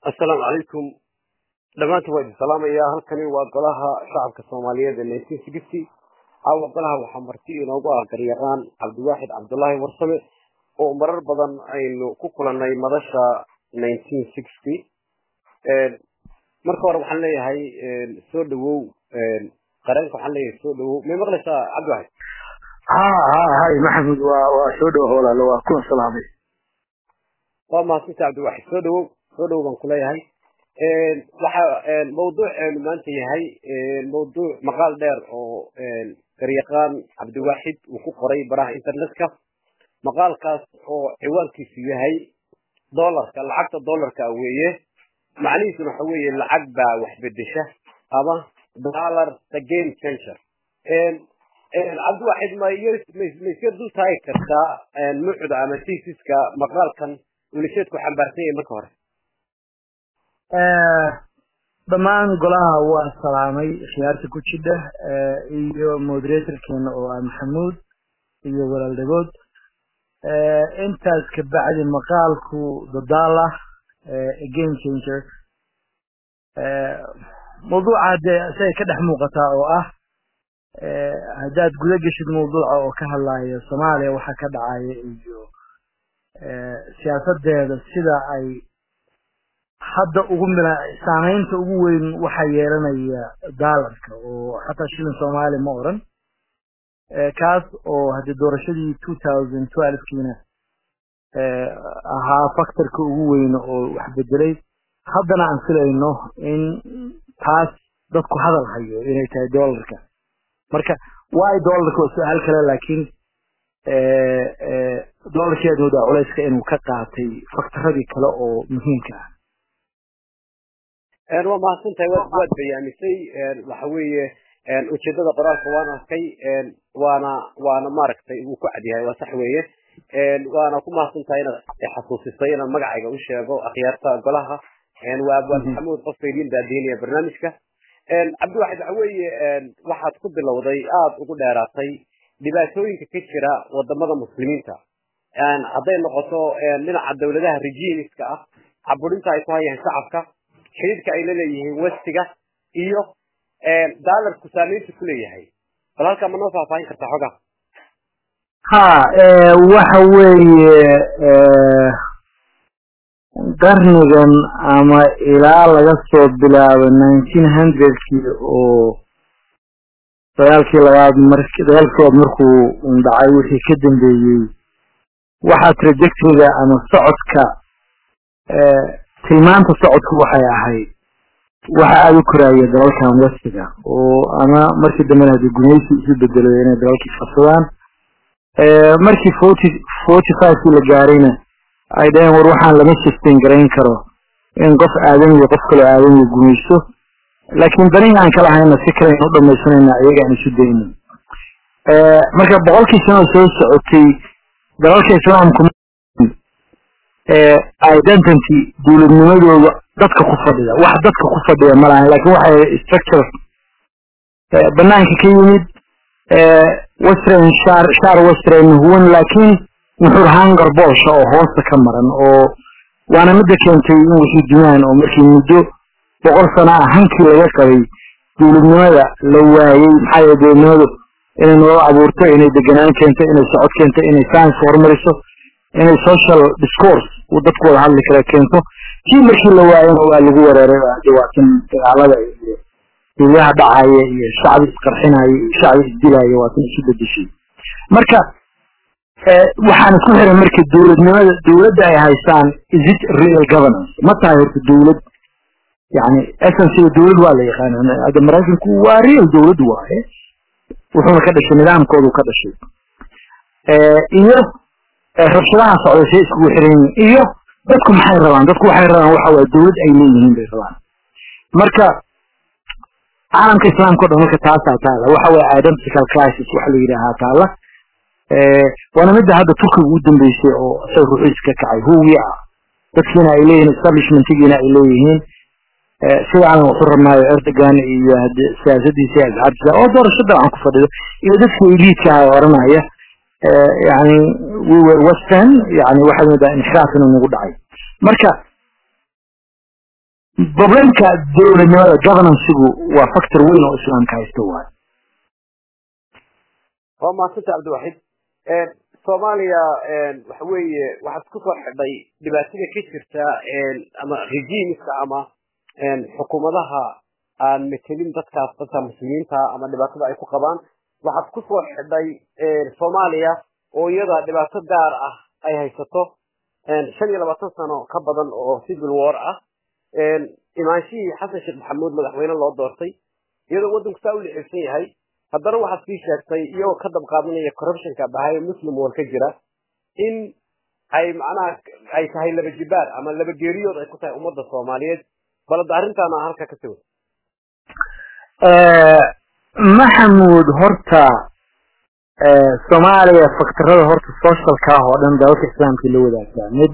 assalaamu calaykum dhammaantiin waa idin salaamayaa halkani waa golaha shacabka soomaaliyeed ee nineteen sixty caawa golaha waxaa marti inoogu ah garyaqaan cabdiwaaxid cabdullaahi warsame oo marar badan aynu ku kulannay madasha nineteen sixty marka hore waxaan leeyahay soo dhawow qareenka waxaan leeyahay soo dhawow may maqlaysaa cabdiwaaxid ha ha hay maxamud waa waa soo dhawo walaalo waa kuna salaamay waa mahadsantaha cabdiwaaxid soo dhawow soo dhawow baan kuleeyahay waxa mawduuceenu maanta yahay mawduuc maqaal dheer oo garyaqaan cabdiwaaxid uu ku qoray baraha internetka maqaalkaas oo ciwaankiisu yahay dollarka lacagta dollarka weeye macnihiisuna waxa weeye lacag baa wax bedesha ama dollar the game changer cabdiwaaxid ma ma iska dul taagi kartaa nuucda ama tesiska maqaalkan ulisheedku xambaarsan yahay marka hore dhammaan golaha waa salaamay khiyaarta ku jidha iyo moderatorkeena oo ah maxamuud iyo walaal dhagood intaas kabacdi maqaalku dadaala game changer mawduuca dee siay ka dhex muuqataa oo ah haddaad guda geshid mawduuca oo ka hadlaya soomaaliya waxa ka dhacaya iyo siyaasadeeda sida ay hadda ugu mila saamaynta ugu weyn waxaa yeelanaya daalarka oo xataa shilin soomaali ma oran kaas oo haddii doorashadii two thousand twelvekiina ahaa factorka ugu weyn oo wax bedelay haddana aan filayno in taas dadku hadal hayo inay tahay dollarka marka waay dollarka waa su-aal kale laakiin dollarkeed moodaa culayska inuu ka qaatay faktaradii kale oo muhiimka ah waa mahadsantahay waad waad bayaamisay waxa weeye ujeedada qoraalka waan arkay waana waana maaragtay uu ku cadyahay waa sax weeye waana ku mahadsantahay inaad xasuusisay inaan magacayga u sheego akhyaarta golaha waa abwaan maxamuud qofka idin daadiinaya barnaamijka cabdiwaxid waxa weeye waxaad ku bilowday aada ugu dheeraatay dhibaatooyinka ka jira wadamada muslimiinta hadday noqoto dhinaca dawladaha regiimiska ah caburinta ay ku hayaan shacabka xidhiidhka ay la leeyihiin westiga iyo daalarku saamaynta ku leeyahay bal halkaa ma noo faahfaahin kartaa xogaa ha waxa weeye qarnigan ama ilaa laga soo bilaabo nineteen hundredkii oo dagaalkii labaad mark dagaalkii labaad markuu dhacay wixii ka dambeeyey waxaa trajectoryga ama socodka tilmaanta socodku waxay ahayd waxa aada u koraaya dalalkan westiga oo ama markii dambena haddii gumaysi isu bedelo inay dalalkii qabsadaan markii forty forty fivekii la gaarayna ay dhaheen war waxaan lama sustain garayn karo in qof aadamiyo qof kaloo aadamiyo gumaysto laakiin danihii aan kala hayna si kalean u dhamaysanayna iyaga aan isu dayno marka boqolkii sano soo socotay dalalka islaamku identity dawladnimadooda dadka ku fadhida wax dadka ku fadhida ma lahan lakin waxay structure banaanka ka yimid western shar shar western huwan laakiin nuxur hangar boosha oo hoosta ka maran oo waana midda keentay in wixii dumaan oo markii muddo boqol sano ah hankii laga qabay dawladnimada la waayey maxaa yeele dawladnimadu inay nolol abuurto inay deganaan keento inay socod keento inay science horumariso inay social discourse uu dadku wada hadli kara keento kii markii la waayana waa lagu wereeray dhibaatan dagaalada iyo duuyaha dhacaya iyo shacbi isqarxinaya iyo shacbi isdilaya waatan isu bedeshay marka waxaan isku xiray marka dawladnimada dawladda ay haystaan is it real governance ma tahay horta dawlad yani essensiga dawlad waa la yaqaana hadda maraykanku waa real dawlad waaye wuxuuna ka dhashay nidaamkoodu ka dhashay iyo rabshadaha socday say iskugu xiran yihiin iyo dadku maxay rabaan dadku waxay rabaan waxa waye dawlad ay leeyihiin bay rabaan marka caalamka islaamka o dhan marka taasaa taala waxa waye identical crisis waxa la yidhaahaa taala waana midda hadda turkiga u dambeysay oo isaga ruuxiis ka kacay huwi ah dadkiina ay leeyihiin establishmentigiina ay leeyihiin sidaan waxu rabnaayo erdogan iyo hade siyaasadiisa iyo asxaabtiisa oo doorashada aan ku fadhido iyo dadka eliidka ah oranaya yani we were western yani waxaad moodaa inxiraaf inuu nagu dhacay marka problemka dowladnimada governancegu waa factor weyn oo islaamka haysto waay waa mahadsanta cabdiwaxid soomaaliya waxa weeye waxaad ku soo xidhay dhibaatada ka jirta ama regiimska ama xukuumadaha aan metelin dadkaas dadka muslimiinta ama dhibaatada ay ku qabaan waxaad ku soo xidhay soomaaliya oo iyada dhibaato gaar ah ay haysato shan iyo labaatan sano ka badan oo civil war ah imaanshihii xasan sheekh maxamuud madaxweyne loo doortay iyadoo waddanku saa u lixibsan yahay haddana waxaad sii sheegtay iyagoo ka dabqaadanaya corruptionka bahayo muslim wal ka jira in ay macnaha ay tahay laba jibaar ama laba geeriyood ay ku tahay ummadda soomaaliyeed balada arrintaana halka ka siway maxamuud horta soomaaliya faktarada horta socialka ah oo dhan dalalka islaamkii la wadaagtaa mid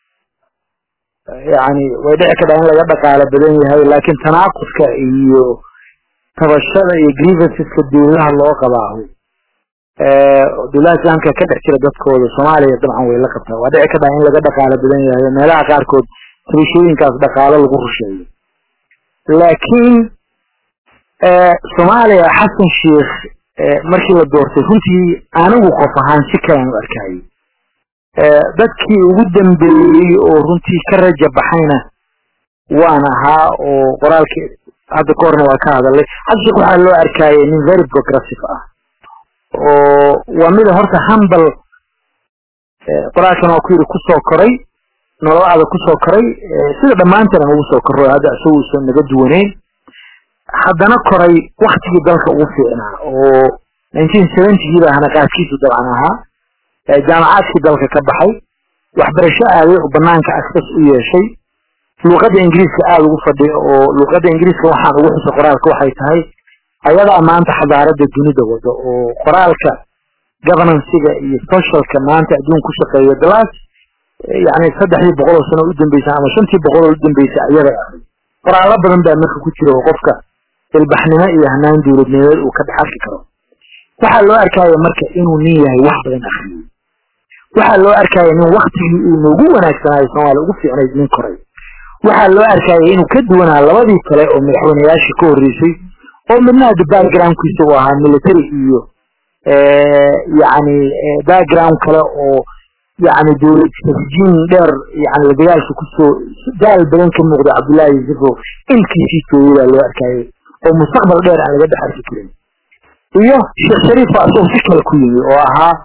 yani way dhici kadhaa in laga dhaqaalo badan yahay laakiin tanaaqudka iyo tabashada iyo grievanceska dowladaha loo qabaaho dowladaha islaamka ka dhex jira dadkooda soomaaliya dabcan way la qabtaa waa dhici kadhaa in laga dhaqaalo badan yahay meelaha qaarkood tabashooyinkaas dhaqaalo lagu rusheeyo laakiin soomaaliya xasan sheikh markii la doortay runtii anigu qof ahaan si kalaan u arkayay dadkii ugu dambeeyey oo runtii ka raja baxayna waan ahaa oo qoraalkii hadda ka horna waa ka hadalay xasan sheikh waxaa loo arkayay nin very progressive ah oo waa mida horta hambal qoraalkan waa ku yidhi kusoo koray nolol adag kusoo koray sida dhammaantan ugu soo korro hadda isagu usan naga duwaneyn haddana koray waktigii dalka ugu fiicnaa oo nineteen seventygii baa hanaqaadkiisu dabcan ahaa jaamacaadkii dalka ka baxay waxbarasho aaday oo banaanka access u yeeshay luuqadda ingiriiska aada ugu fadhiya oo luuqadda ingiriiska waxaan ugu xusa qoraalka waxay tahay ayadaa maanta xadaaradda dunida wado oo qoraalka governancega iyo socialka maanta adduun ku shaqeeya dalaas yani saddexdii boqol oo sano u dambeysay ama shantii boqol oo u dambeysay ayaday ahayd qoraallo badan baa marka ku jira oo qofka ilbaxnimo iyo hanaan dowladnimeed uu ka dhex arki karo waxaa loo arkaya marka inuu nin yahay wax badan akriyey waxaa loo arkaya nin waktigii uu noogu wanaagsanaayo soomaaliya ugu fiicnayd nin koray waxaa loo arkaya inuu ka duwanaa labadii kale oo madaxweyneyaashii ka horreysay oo midna hadda backgroundkiisa uu ahaa military iyo yani background kale oo yani dowlad tasjiin dheer yani la dagaalka kusoo daal badan ka muuqda cabdullaahi yusufo ilkiisii tooyay baa loo arkayay oo mustaqbal dheer aan laga dhex arki karin iyo sheekh shariifa asagoo si kale ku yimi oo ahaa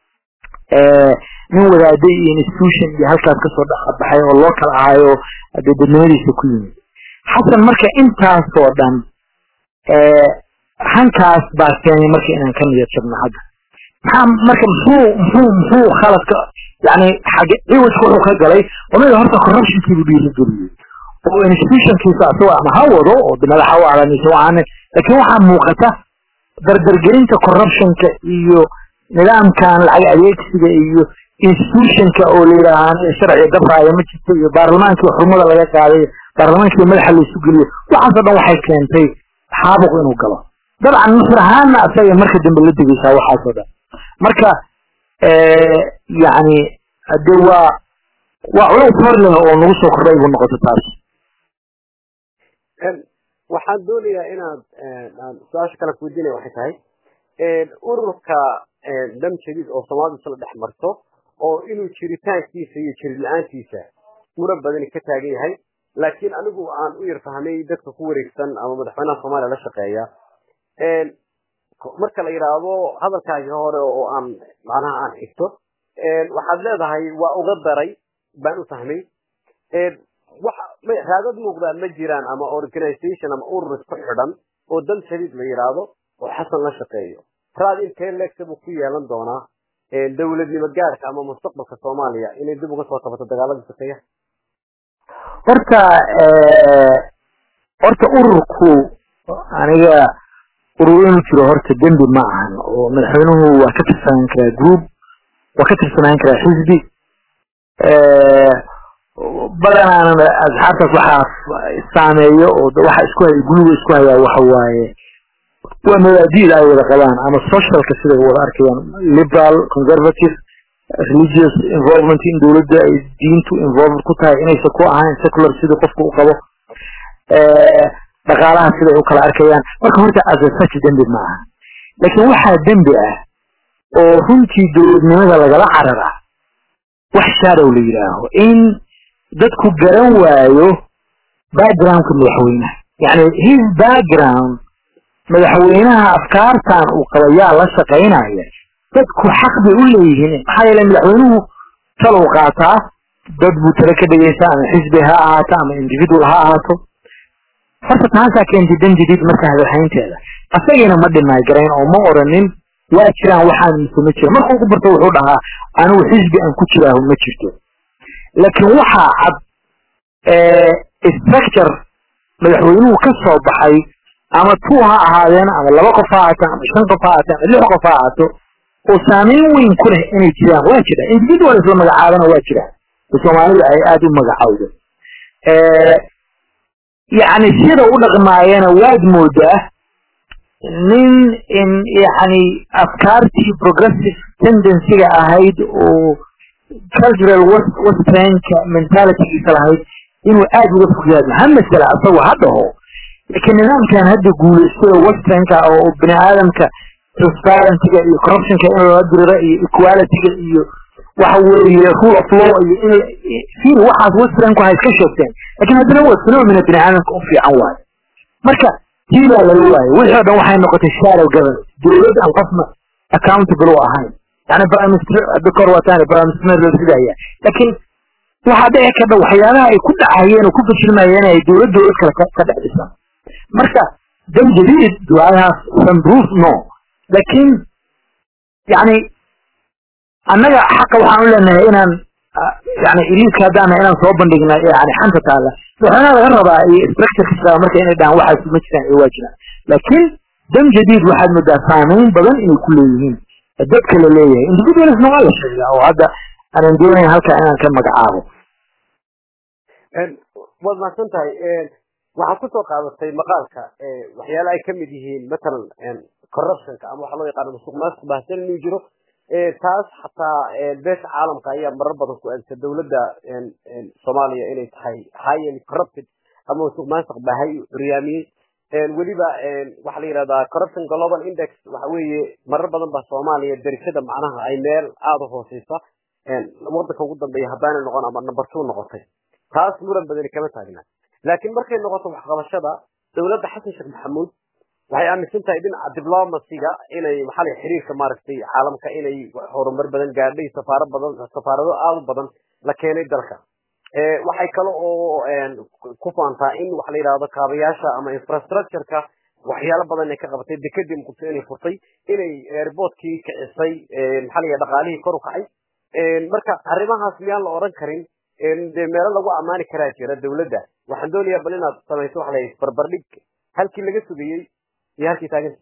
nin wadaaday iyo institution iyo halkaas kasoo dhexbaxay oo loo kala ahaayo dee dadnimadiisa ku yimi xasan marka intaasoo dhan hankaas baa keenay marka inaan ka niyad jabno hadda maxaa marka muxuu muxuu muxuu khaladka yani xage ciwajka wuxuu ka galay omida horta corruptionkiibu dhiirigeliyey oo institutionkiisa asagoo ama ha wado oo madaxa u alanisa waane laakiin waxaa muuqata dardargelinta corruptionka iyo nidaamkan lacag adeegsiga iyo institutionka oo layidhaahaa sharciga dabraayo ma jirto iyo baarlamaankii xurmada laga qaaday baarlamaankii madaxa laysu geliyo waxaasoo dhan waxay keentay xaabuq inuu galo dabcan nusr ahaanna asaga marka dambe la degeysaa waxaasoo dhan marka yani de waa waa culays hor leh oo nagu soo kordhay buu noqoto taas waxaan doonayaa inaad su-aasha kale kuweydiinaya waxay tahay ururka dam jadiid oo soomaalidu isla dhex marto oo inuu jiritaankiisa iyo jirid la-aantiisa mura badani ka taagan yahay laakiin anigu aan u yar fahmay dadka ku wareegsan ama madaxweynaha soomaaliya la shaqeeya marka la yidhaahdo hadalkaagii hore oo aan macnaha aan xigto waxaad leedahay waa uga daray baan u fahmay raadad muuqdaa ma jiraan ama organization ama urur isku xidhan oo dal shadiid la yidhaahdo oo xasan la shaqeeyo raad intee leegta buu ku yeelan doonaa dowladnimo gaarka ama mustaqbalka soomaaliya inay dib uga soo kabato dagaalada sokeeya horta horta ururku aniga urur inuu jiro horta dembi ma ahan oo madaxweynuhu waa ka tirsanaan karaa group waa ka tirsanaan karaa xisbi badanaana asxaabtaas waxaa saameeyo oo waxa isku haya guluga isku hayaa waxa waaye waa mabaadi'da ay wada qabaan ama socialka siday wada arkayaan liberal conservative religious involvement in dowladda ay diintu involved ku tahay inaysan ku ahayn secular sidii qofka u qabo dhaqaalaha siday u kala arkayaan marka horta asasach dembi ma aha laakiin waxaa dembi ah oo runtii dowladnimada lagala carara wax shaadow la yidhaaho in dadku garan waayo backgroundka madaxweynaha yani his background madaxweynaha afkaartan uu qabayaa la shaqaynaya dadku xaq bay u leeyihiin maxaa yeele madaxweynuhu talow qaataa dad buu tale ka dhegeysta ama xisbi ha ahaato ama individual ha ahaato horta taasaa keentay dan jadiid marka hadalhaynteeda asagina ma dhinaay garayn oo ma oranin waa jiraan waxaan mise ma jira markuu ugu barto wuxuu dhahaa anigu xisbi aan ku jiraahu ma jirto laakiin waxaa cad structure madaxweynuhu ka soo baxay ama two ha ahaadeen ama laba qof ha ahaato ama shan qof ha ahaato ama lix qof ha ahaato oo saameyn weyn ku leh inay jiraan waa jira individual isla magacaabana waa jiraan soomaalida ay aada u magacawdo yani sida u dhaqmaayana waad moodaa nin in yani afkaartii progressive tendencyga ahayd oo cultural westernka mentalitygiisa lahayd inuu aada uga fogyaado ha masala asagoo ha dhaho laakiin nidaamkan hadda guulaystay oo westernka oo bini aadamka transparencyga iyo corruptionka in lala diriro iyo equalityga iyo waxa weeye rule of law iyo in fir waxaas westernku ha iska sheegteen lakin haddana waa phenomena bini aadamka u fiican waayo marka tii baa laga waayo wixii o dhan waxay noqotay shadow government dowlad aan qofna accountable u ahayn yani prime minister hadda kor wataan prime minister la ridaya laakiin waxaa dhici karta waxyaalaha ay ku dhacayeen oo ku fashilmayeen ay dowlad dowlad kale ka dhex dhisan marka dan jadiid duaadahaas sanproof no laakiin yani annaga xaqa waxaan u leenahay inaan yani iliiska haddaana inaan soo bandhigna yani xanta taalla madaxweynaha laga rabaa iyo structureka marka inay dhahaan waxaas ma jiraan iyo waa jiraan laakiin dam jadiid waxaad moodaa saameyn badan inay ku leeyihiin dadka la leeyahay individualisna waa la sheegaa oo hadda aanan doonayn halkaa inaan ka magacaabo waad mahadsan tahay waxaad kusoo qaadatay maqaalka waxyaala ay kamid yihiin matalan corruptionka ama waxa loo yaqaano musuq maasuq baahsan inuu jiro taas xataa beesha caalamka ayaa marar badan ku aadisa dowladda soomaaliya inay tahay highly corrupted ama musuq maasuq baahay curyaamiyey weliba waxaa la yidhahdaa corruption global index waxa weeye marar badan baa soomaaliya darajada macnaha ay meel aada u hooseysa wadanka ugu dambeeya haddaanay noqon ama number two noqotay taas muran badani kama taagna laakiin markay noqoto waxqabashada dowladda xasan sheekh maxamuud waxay aaminsan tahay dhinaca diblomacyga inay maxaa la xiriirka maaragtay caalamka inay horumar badan gaadhay safaaro badan safaarado aada u badan la keenay dalka waxay kale oo ku faantaa in waxa la yidhahdo kaabayaasha ama infrastructureka waxyaalo badan ay ka qabatay dekadii muqdisho inay furtay inay airportkii kicisay maxaa la yidhahda dhaqaalihii kor u kacay marka arrimahaas miyaan la odhan karin dee meelo lagu ammaani karaa jira dowladda waxaan doonayaa bal inaad samayso waxa la yidhi barbardhig halkii laga sugayey iyo halkii taaganta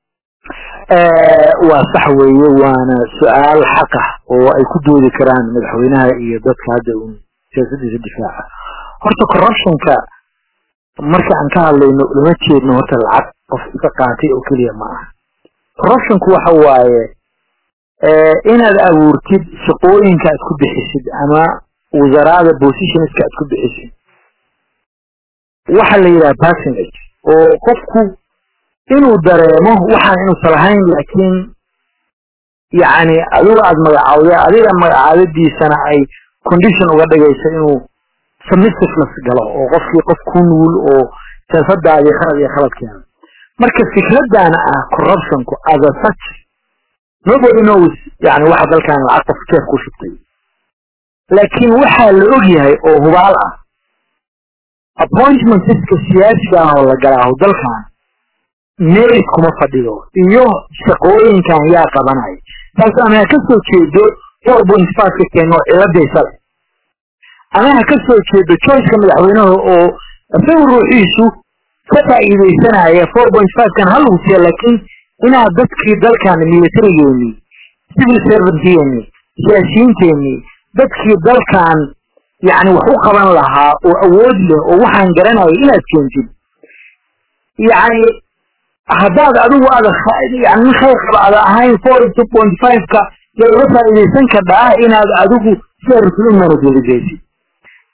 waa sax weeye waana su-aal xaq ah oo ay ku doodi karaan madaxweynaha iyo dadka hadda un siyaasadiisa difaaca horta corruptionka marka aan ka hadlayno lama jeedno horta lacag qof iska qaatay oo keliya ma aha corruptionku waxa waaye inaad abuurtid shaqooyinka aad ku bixisid ama wasaraada positionska aad ku bixisid waxa la yidhaha personage oo qofku inuu dareemo waxaan inuusan lahayn laakiin yani adiga aada magacaawday adiga magacaadadiisana ay condition uga dhigayso inuu submissiveness galo oo qofkii qof ku nuul oo siyaasadaadii khalad iyo khaladkeeda marka fikradana ah corruptionku as a such nobody knows yani waxa dalkan lacag qof jeef ku shubtay laakiin waxaa la og yahay oo hubaal ah appointmentska siyaasiga ah oo la galaaho dalkan merit kuma fadhido iyo shaqooyinkan yaa qabanaya taas ama ha ka soo jeedo four point five ka keeno ciladaysa leh ama ha ka soo jeedo choiceka madaxweynaha oo isagu ruuxiisu ka faa'iidaysanaya four point five kan hal husiya laakiin inaad dadkii dalkan militarigeeni civil servantgeeni siyaasiyiinteeni dadkii dalkan yani wax u qaban lahaa oo awood leh oo waxaan garanaya inaad keentid yani haddaad adigu aada yani nin khayr qaba ada ahayn four two point five ka yaa uga faa'iidaysan kardhaa inaad adigu sida rasul u managelisasid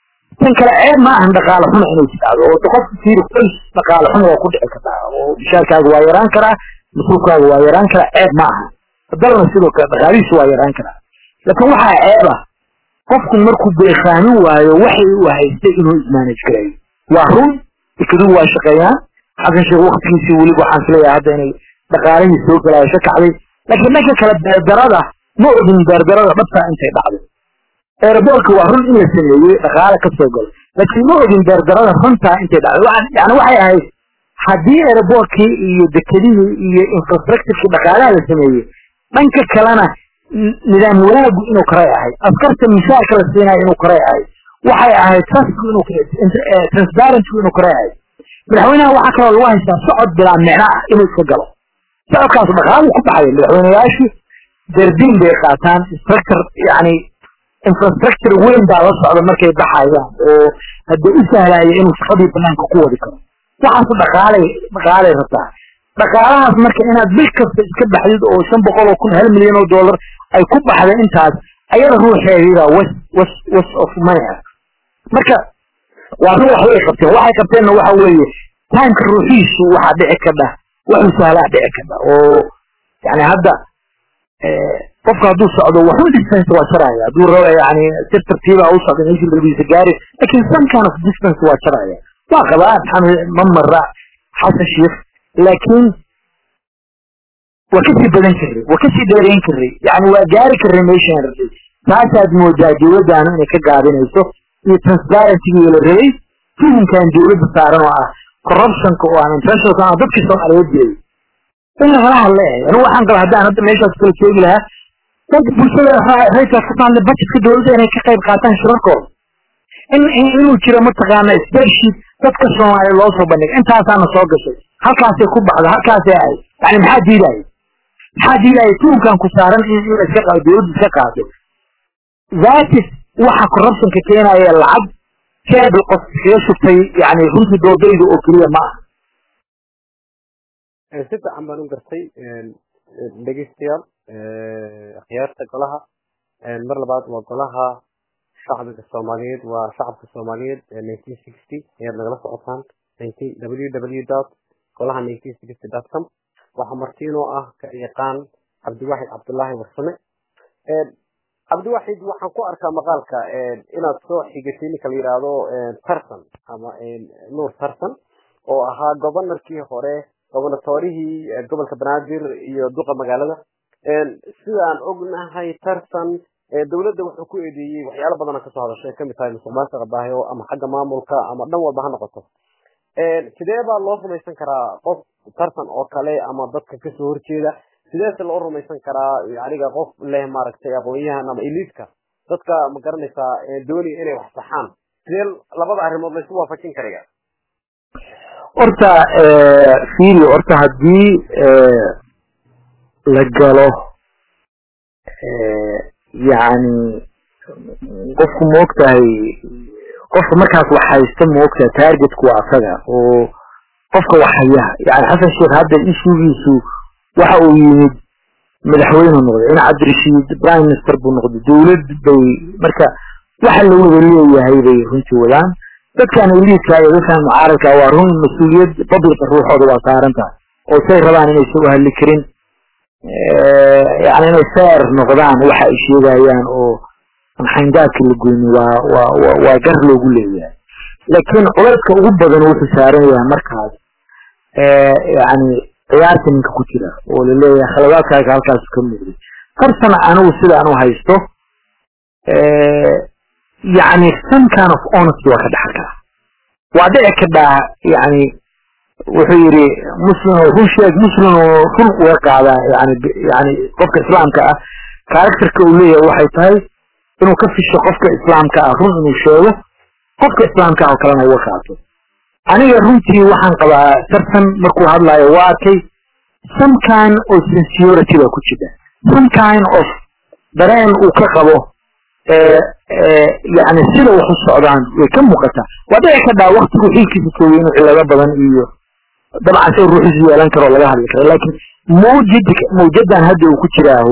tan kale ceeb ma ahan dhaqaale xumo inay tidhaahdo oo qofka fiiri qoys dhaqaale xumo waa ku dhici kartaa oo bishaarkaaga waa yaraan karaa mas-uulkaaga waa yaraan karaa ceeb ma aha dalna sidoo kale dhaqaalihiisu waa yaraan karaa laakiin waxaa ceeb ah qofku markuu beekaamin waayo waxay u haystay inuu ismaanaj garayo waa run ikadugu waa shaqeeyaan xasan sheekh waktigiisii weliba waxaan filayaa hadda inay dhaqaalihii soo galaayo ka kacday laakiin dhanka kale beerdarada ma ogin beerdarada dhabtaa intay dhacday eeraboorka waa run in la sameeyey dhaqaale ka soo galo laakiin ma ogin beerdarada runtaa intay dhacday yani waxay ahayd haddii eeraboorkii iyo dekedihii iyo infrastructurekii dhaqaalaha la sameeyey dhanka kalena nidaam wanaagu inuu koray ahayd askarta mishaarka la siinayo inuu koray ahayd waxay ahayd trustku inuu transparentku inuu koray ahayd madaxweynaha waxaa kaloo lagu haystaa socod bilaa micno ah inuu iska galo socodkaas dhaqaalu ku baxaya madaxweynayaashii dardiin bay qaataan structure yani infrastructure weyn baa la socda markay baxayaan oo haddii u sahlaya inuu shaqadii banaanka ku wadi karo waxaasu dhaqaalay dhaqaalay rabtaa dhaqaalahaas marka inaad bil kasta iska baxdid oo shan boqol oo kun hal milyan oo dollar ay ku baxda intaas ayada ruuxeediida was was was of money ah marka waa run wax way qabteen waxay qabteenna waxa weeye taanka ruuxiisu waxaa dhici kadha waxuu sahlaa dhici kadha oo yani hadda qofka hadduu socdo waxun distance waa jaraya hadduu rabo yani si tartiiba u socda meeshii labiisa gaari lakin some kind of distance waa jaraya waa qabaa maxamed mamara xasan sheekh laakiin waa kasii badan karay waa kasii dheereyn karay yani waa gaari karay meeshaan rabay taasaad moodaa dowladdaanu inay ka gaabinayso iyo transparentigii la rabay tuhunkan dowladda saaran oo ah corruptionka oo aan international aan dadkii soomaaliyeed jeeday in lagala hadleeyahay anigu waxaan qaba haddaan hadda meeshaas kala joogi lahaa dadka bulshada raykaas ka taalla budgetka dowladda inay ka qayb qaataan shirarkooda in inuu jiro mataqaana spreadsheet dadka soomaaliya loo soo bandhigay intaasaana soo gashay halkaasay ku baxda halkaasay ahayd yani maxaa diidaya maxaa diidaya tuunkan ku saaran in in iska qaado dowladda iska qaado zatis waxa corruptionka keenaya lacag keebl qof iskaga shubtay yani runtii doodayda oo keliya ma aha si fiican baan u gartay dhegeystayaal akhyaarta golaha mar labaad waa golaha shacbiga soomaaliyeed waa shacabka soomaaliyeed nineteen sixty ayaad nagala socotaan w w dot golaha nineteen sixty dot com waxaa martiinoo ah ka yaqaan cabdiwaxid cabdullaahi warsame cabdiwaxid waxaan ku arkaa maqaalka inaad soo xigatay ninka la yidhaahdo tarsan ama nuur tarsan oo ahaa gobanarkii hore gobonatorihii gobolka banaadir iyo duqa magaalada sidaan ognahay tarsan dowladda wuxuu ku eedeeyey waxyaalo badana kasoo hadashay kamid tahay musuqmaasuqa baahiyo ama xagga maamulka ama dhan walba ha noqoto sidee baa loo rumaysan karaa qof tartan oo kale ama dadka kasoo horjeeda sideese loo rumaysan karaa aniga qof leh maaragtay aqoon-yahan ama eliidka dadka ma garanaysaa doonaya inay wax saxaan sidee labada arrimood laysu waafajin karaya horta fiiri horta haddii la galo yani qofku maogtahay qofka markaas wax haysta maogtahay targetku waa asaga oo qofka wax haya yani xasan sheekh hadda ishugiisu waxa uu yimid madaxweyne noqday in cabdirashiid prime minister buu noqday dowlad bay marka waxa la wada leeyahay bay runtii wadaan dadkan eliidka iyo dadkan mucaaradka waa run mas-uuliyad publica ruuxooda waa saaran tahay oo say rabaan inaysan u hadli karin yani inay fair noqdaan waxa ay sheegayaan oo xayndaadka la goyni waa waa waa gar loogu leeyahay laakiin culayska ugu badan wuxuu saaran yahay markaas yani ciyaarta ninka ku jira oo laleeyahay khaladaadkaaga halkaas ka muuqday tartan anigu sida aan u haysto yani some kind of honesty waa ka dhaxal karaa waa dhici kadhaa yani wuxuu yidhi muslim run sheeg muslim oo run uga qaadaa yani yani qofka islaamka ah characterka uu leeyahay waxay tahay inuu ka fisho qofka islaamka ah run inuu sheego qofka islaamka ah oo kalena uga qaato aniga runtii waxaan qabaa tartan markuu hadlaayo waa arkay some kind of sincerity baa ku jira some kind of dareen uu ka qabo yani sida wax u socdaan way ka muuqataa waa dhici kadhaa waktigu xiilkiisa joogay inuu cilado badan iyo dabcan say ruuxiisu yeelan karo laga hadli karo laakiin mawjid mawjadan hadda uu ku jiraaho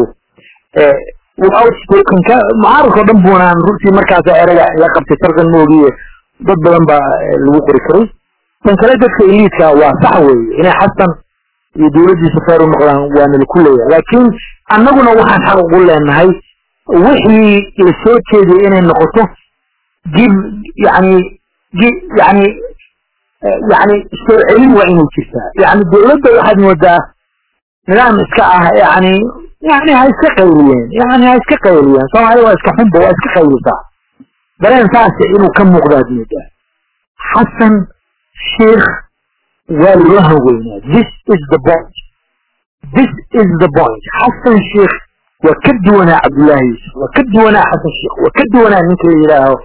outspokenka mucaaradka o dhan buunaan runtii markaas erega la qabtay tartan moogiye dad badan baa lagu qori karay tan kale dadka eliidka waa sax weeye inay xasan iyo dowladdiisa feer u noqdaan waana laku leeyahay laakiin annaguna waxaan xaq ugu leenahay wixii la soo jeediyay inay noqoto give yani yani yani soo celin waa inay jirtaa yani dowladda waxaad moodaa nidaam iska ah yani yani ha iska qayliyeen yani ha iska qayliyeen soomaalida waa iska xunba waa iska qaylisaa dareen saas inuu ka muuqdaad moodaa xasan sheikh waa loo haweynaa this is the point this is the point xasan sheikh waa ka duwanaa cabdullaahi yuusuf waa ka duwanaa xasan sheikh waa ka duwanaa ninka la yidhaaho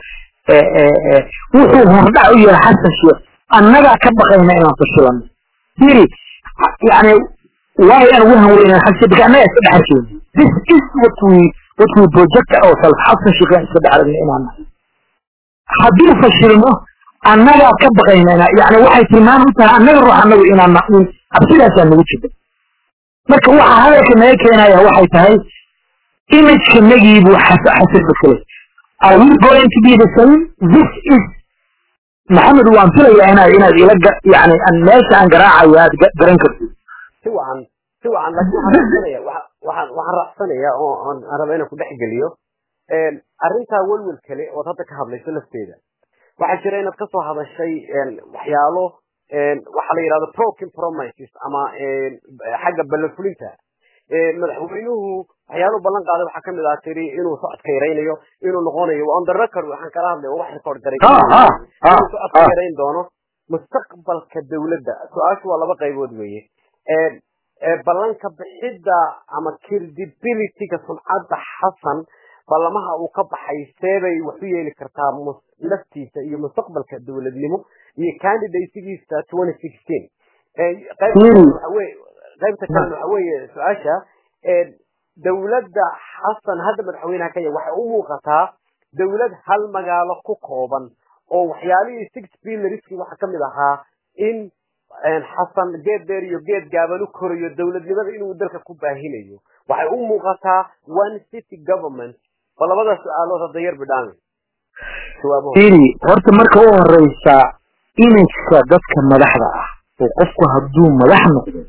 wuxuu hordhac u yahay xasan sheikh annagaa ka baqayna inaan fashilano firi yani waayo aan ugu hanweynaa xasan sheikh annagaa iska dhex arkeyna this is what we what we project ourselves xasan sheikh aan iska dhex aragna inaan nahay hadduu fashilmo annagaa ka baqaynana yani waxay tilmaan u tahay annaga ruux annagu inaan cabsidaasaa nagu jirta marka waxa hadalka naga keenaya waxay tahay imageka nagiibuu xasan bakele are we going to be the same this is maxamed waan filayaa inaad inaad ila yani meesha aan garaacayo aad garan kartid si wacan si wacan laakiin waxaan raacsanaya waxaan waxaan raacsanaya oo aan raba inaan ku dhex geliyo arrintaa welwel kale ood hadda ka hadlayso lafteeda waxaa jira inaad kasoo hadashay waxyaalo waxaa la yidhahdo broken promises ama xagga ballanfulinta madaxweynuhu waxyaaluhu ballan qaaday waxaa kamid ah tiri inuu socodka yaraynayo inuu noqonayo on the record waxaan kala hadlay oo wax record garay inuu socodka yarayn doono mustaqbalka dawladda su-aashu waa laba qaybood weeye ballanka bixidda ama credibilityga sumcadda xasan ballamaha uu ka baxay seebay wax u yeeli kartaa naftiisa iyo mustaqbalka dowladnimo iyo candidategiisa twenty sixteen qaybta kalena waxa weeye su-aasha dowladda xasan hadda madaxweynaha kenya waxay u muuqataa dowlad hal magaalo ku kooban oo waxyaalihii six pillarski waxaa kamid ahaa in xasan geed dheer iyo geed gaaban u korayo dowladnimada inuu dalka ku baahinayo waxay u muuqataa one city government ba labada su-aalood hadda yar bidhaami iri horta marka u horeysa imageka dadka madaxda ah oo qofku hadduu madax noqdo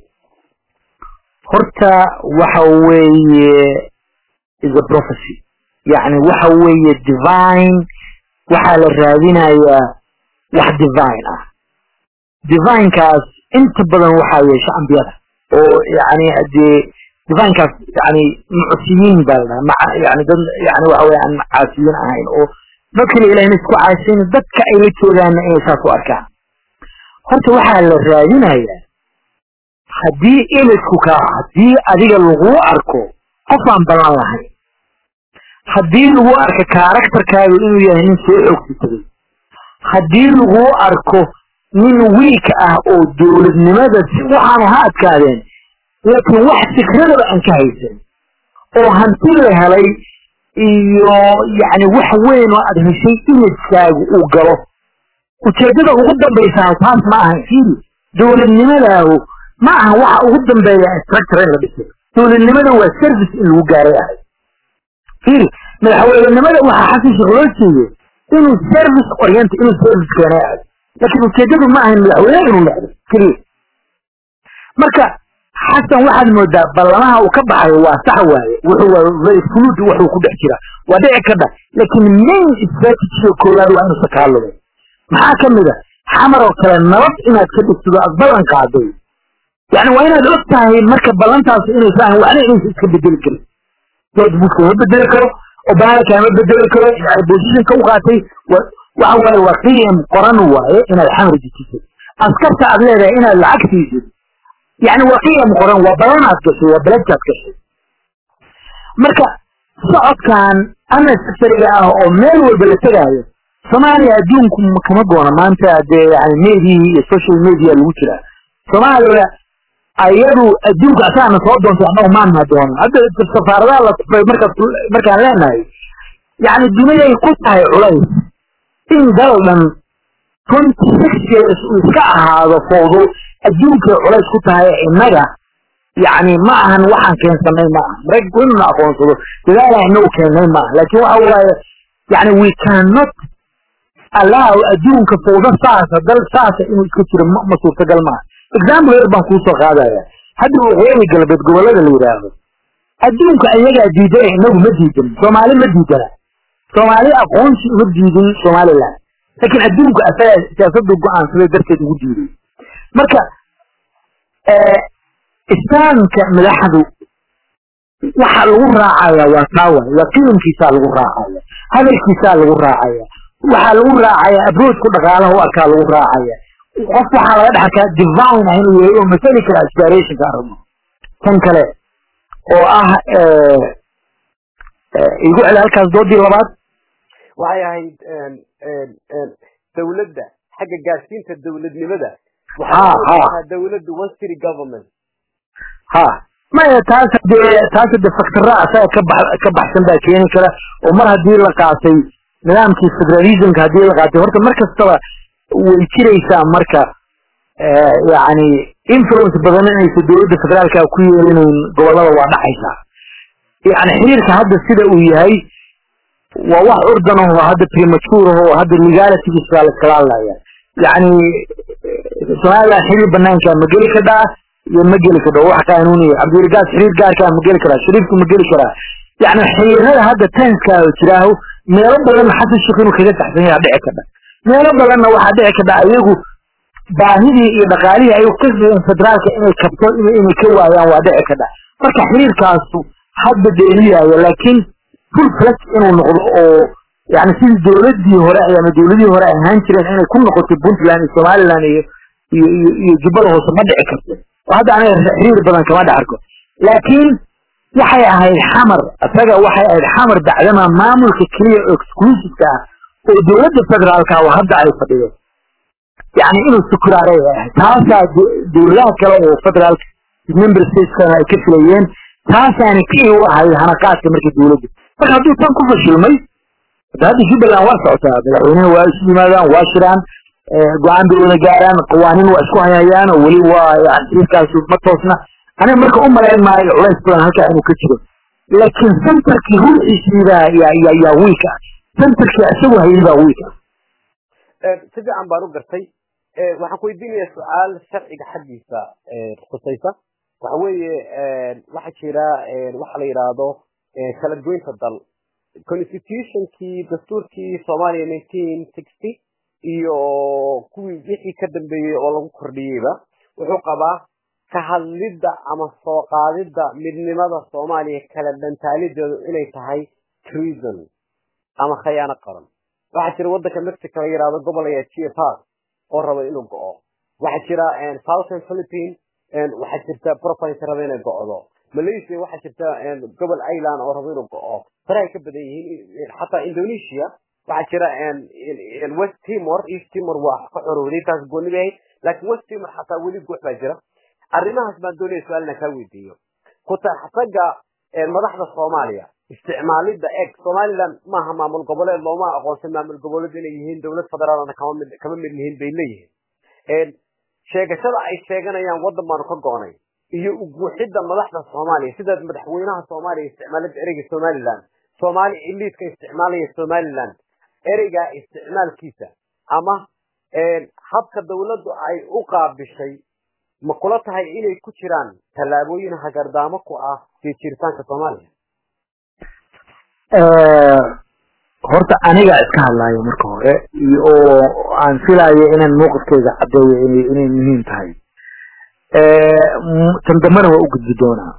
horta waxa weeye is a prophecy yani waxa weeye divine waxaa la raadinayaa wax divine ah divinekaas inta badan waxaa yeesha ambiyada oo yani dee divinekaas yani mucsiyiin baa la dhaha yani dad yani waxa weye aan caasiyiin ahayn oo dadkana ilahina isku caasiyin dadka ay la joogaana inay saas u arkaan horta waxaa la raadinayaa haddii ilisku kaa haddii adiga laguu arko qof aan ballan lahayn haddii lagu arko karakterkaagu inuu yahay nin soo xoogsitaday haddii laguu arko nin wiik ah oo dowladnimada si waxaanu ha adkaadeen laakiin wax fikradaba aan ka haysan oo hanti la helay iyo yani wax weyn oo aad heshay imagekaagu uu galo ujeedada ugu dambaysaa taas ma ahan firi dowladnimadaahu ma aha waxa ugu dambeeya structure in la dhiso dowladnimada waa service in lagu gaaray ahay firi madaxweynenimada waxaa xasan sheekh loo jeeday inuu service oriented inuu service keenay ahay laakiin ujeedadu ma ahayn madaxweyne inuu noqdo keliya marka xasan waxaad moodaa ballamaha uu ka baxayo waa sax waaye wuxuu waa very fluid wuxuu ku dhex jira waa dhici karta laakiin main strategy koowaad waa inuusan kaa lumin maxaa ka mid a xamar oo kale nabad inaad ka dhigtido aad ballan qaaday yani waa inaad og tahay marka ballantaas inaysa ahan waxna inaysa iska bedeli karin george bush kama bedeli karo obama kama bedeli karo yani positionka u qaatay waxa waaye waa qiyam qoran waaye inaad xamar dejiso askarta aad leedahay inaad lacag siisid yani waa qiyam qoran waa balan aad gashay waa beledkaad gashay marka socodkan unnecessariga ah oo meel walba la tegaayo soomaaliya adduunku kama goona maanta dee yani mediyi iyo social media lagu jiraa soomaaliya ayadu adduunka asaana soo doontay annagu maanna doonan hadda safaaradaha la tufay markaas markaan leenahay yani duniday ku tahay culays in dal dhan twenty six years uu iska ahaado fowdo adduunkay culays ku tahay innaga yani ma ahan waxaan keensanay ma aha maraykanku inuna aqoonsado dadaala inagu keennay ma aha laakin waxa waaye yani we cannot allow adduunka fawda saasa dal saasa inuu iska jiro ma ma suurtagal maaha example yar baan kuusoo qaadaya hadda waqooyi galbeed gobollada la yidhaahdo adduunka ayagaa diidan inagu ma diidan soomaali ma diidana soomaali aqoonsi uma diidin somaliland laakiin adduunka asaga siyaasadu go-aansaday darteed ugu diiday marka islaamka madaxdu waxa lagu raacaya waa taawa waa qiimkiisaa lagu raacaya hadalkiisaa lagu raacaya waxaa lagu raacaya abroodku dhaqaalaha u arkaa lagu raacaya qof waxaa laga dhex arkaa divine ah inuu yahay oo masali kara aspirationka aragno tan kale oo ah igu celi halkaas doodii labaad waxay ahayd dawladda xagga gaadhsiinta dawladnimada ha ha dawladdu westry government ha maya taas hadee taas hadee faktara asaga ka bax ka baxsan baa keeni kara oo mar haddii la qaatay nidaamkii federalismka haddii la qaatay horta mar kastaba way jiraysaa marka yani influence badan inaysa dowladda federaalka ku yeelinayn gobollada waa dhaxaysaa yani xiriirka hadda sida uu yahay waa wax urdan oo hadda premature oo hadda legalitygiisa la iskala hadlaya yani somaliland xiriir banaanka ma geli kadhaa iyo ma geli kadho wax qaanuuniya cabdiragaas xiriir gaarkaa ma geli karaa shariifku ma geli karaa yani xiriirada hadda tenska jiraaho meelo badanna xasan sheekh inuu kaga taxsan yaha dhici kadha meelo badanna waxaa dhici kadha ayagu baahidii iyo dhaqaalihii ay ka federaalka inay kabto inay ka waayaan waa dhici kadha marka xiriirkaasu hadda dheeliyaayo laakiin full flex inuu noqdo oo yani sidii dowladii hore ama dowladihii hore ay ahaan jireen inay ku noqoto puntland iyo somaliland iyo iyo iyo iyo jubbada hoose ma dhici karto oo hadda aniga xiriir badan kama dhex arko laakiin waxay ahayd xamar isaga waxay ahayd xamar dacdama maamulka keliya oo exclusiveka ah oo dowladda federaalka oo hadda ay fadhido yani inuu sukuraaray ahayd taasaa dowladaha kale oo federaalka member stateskana ay ka filayeen taasaana kii u ahayd hanaqaadka markii dowladda marka hadduu tan ku fashilmay hadda jubbaland waa socotaa madaxweynaha waa isu yimaadaan waa shiraan go-aan bay wada gaaraan qawaaniin waa isku hayhayaan oo weli waa yani xiriirkaasu ma toosna aniga marka u malayn maayo culays badan halkaa inuu ka jiro laakiin centerkii ruuxiisiibaa yaa yaa yaa wiika centerkii isagu hayay baa wiika si fiican baan u gartay waxaan ku weydiinayaa su-aal sharciga xaggiisa khusaysa waxa weeye waxaa jira waxa la yidhaahdo kala goynta dal constitutionkii dastuurkii soomaaliya nineteen sixty iyo kuwii wixii ka dambeeyey oo lagu kordhiyeyba wuxuu qabaa ka hadlidda ama soo qaadidda midnimada soomaaliya kala dhantaalideedu inay tahay treason ama khayaano qaran waxaa jira waddanka mexico la yidhahdo gobol ayaa gpar oo raba inuu go'o waxaa jira southern philippine waxaa jirta province raba inay go'do malaysia waxaa jirta gobol island oo raba inuu go'o farahay ka badan yihiin xataa indonesia waxaa jira west timor east timor waa ka xorowday taas gooni bay ahayd laakiin west timor xataa weli guux baa jira arrimahaas baan doonaya su-aal inaan kaa weydiiyo kutaxsaga madaxda soomaaliya isticmaalidda eg somaliland maaha maamul goboleed looma aqoonsan maamul goboleed inay yihiin dowlad federaalna kama mid kama mid yihiin bay leeyihiin sheegashada ay sheeganayaan waddan baanu ka go'nay iyo uguuxidda madaxda soomaaliya sida madaxweynaha soomaaliya isticmaalidda ereyga somaliland soomaali iliidka isticmaalaya somaliland ereygaa isticmaalkiisa ama habka dawladdu ay u qaabishay ma kula tahay inay ku jiraan tallaabooyin hagardaamo ku ah sii jiritaanka soomaaliya horta aniga iska hadlaayo marka hore oo aan filayo inaan mowqifkeyga caddeeyo inay inay muhiim tahay tan dambena waa u gudbi doonaa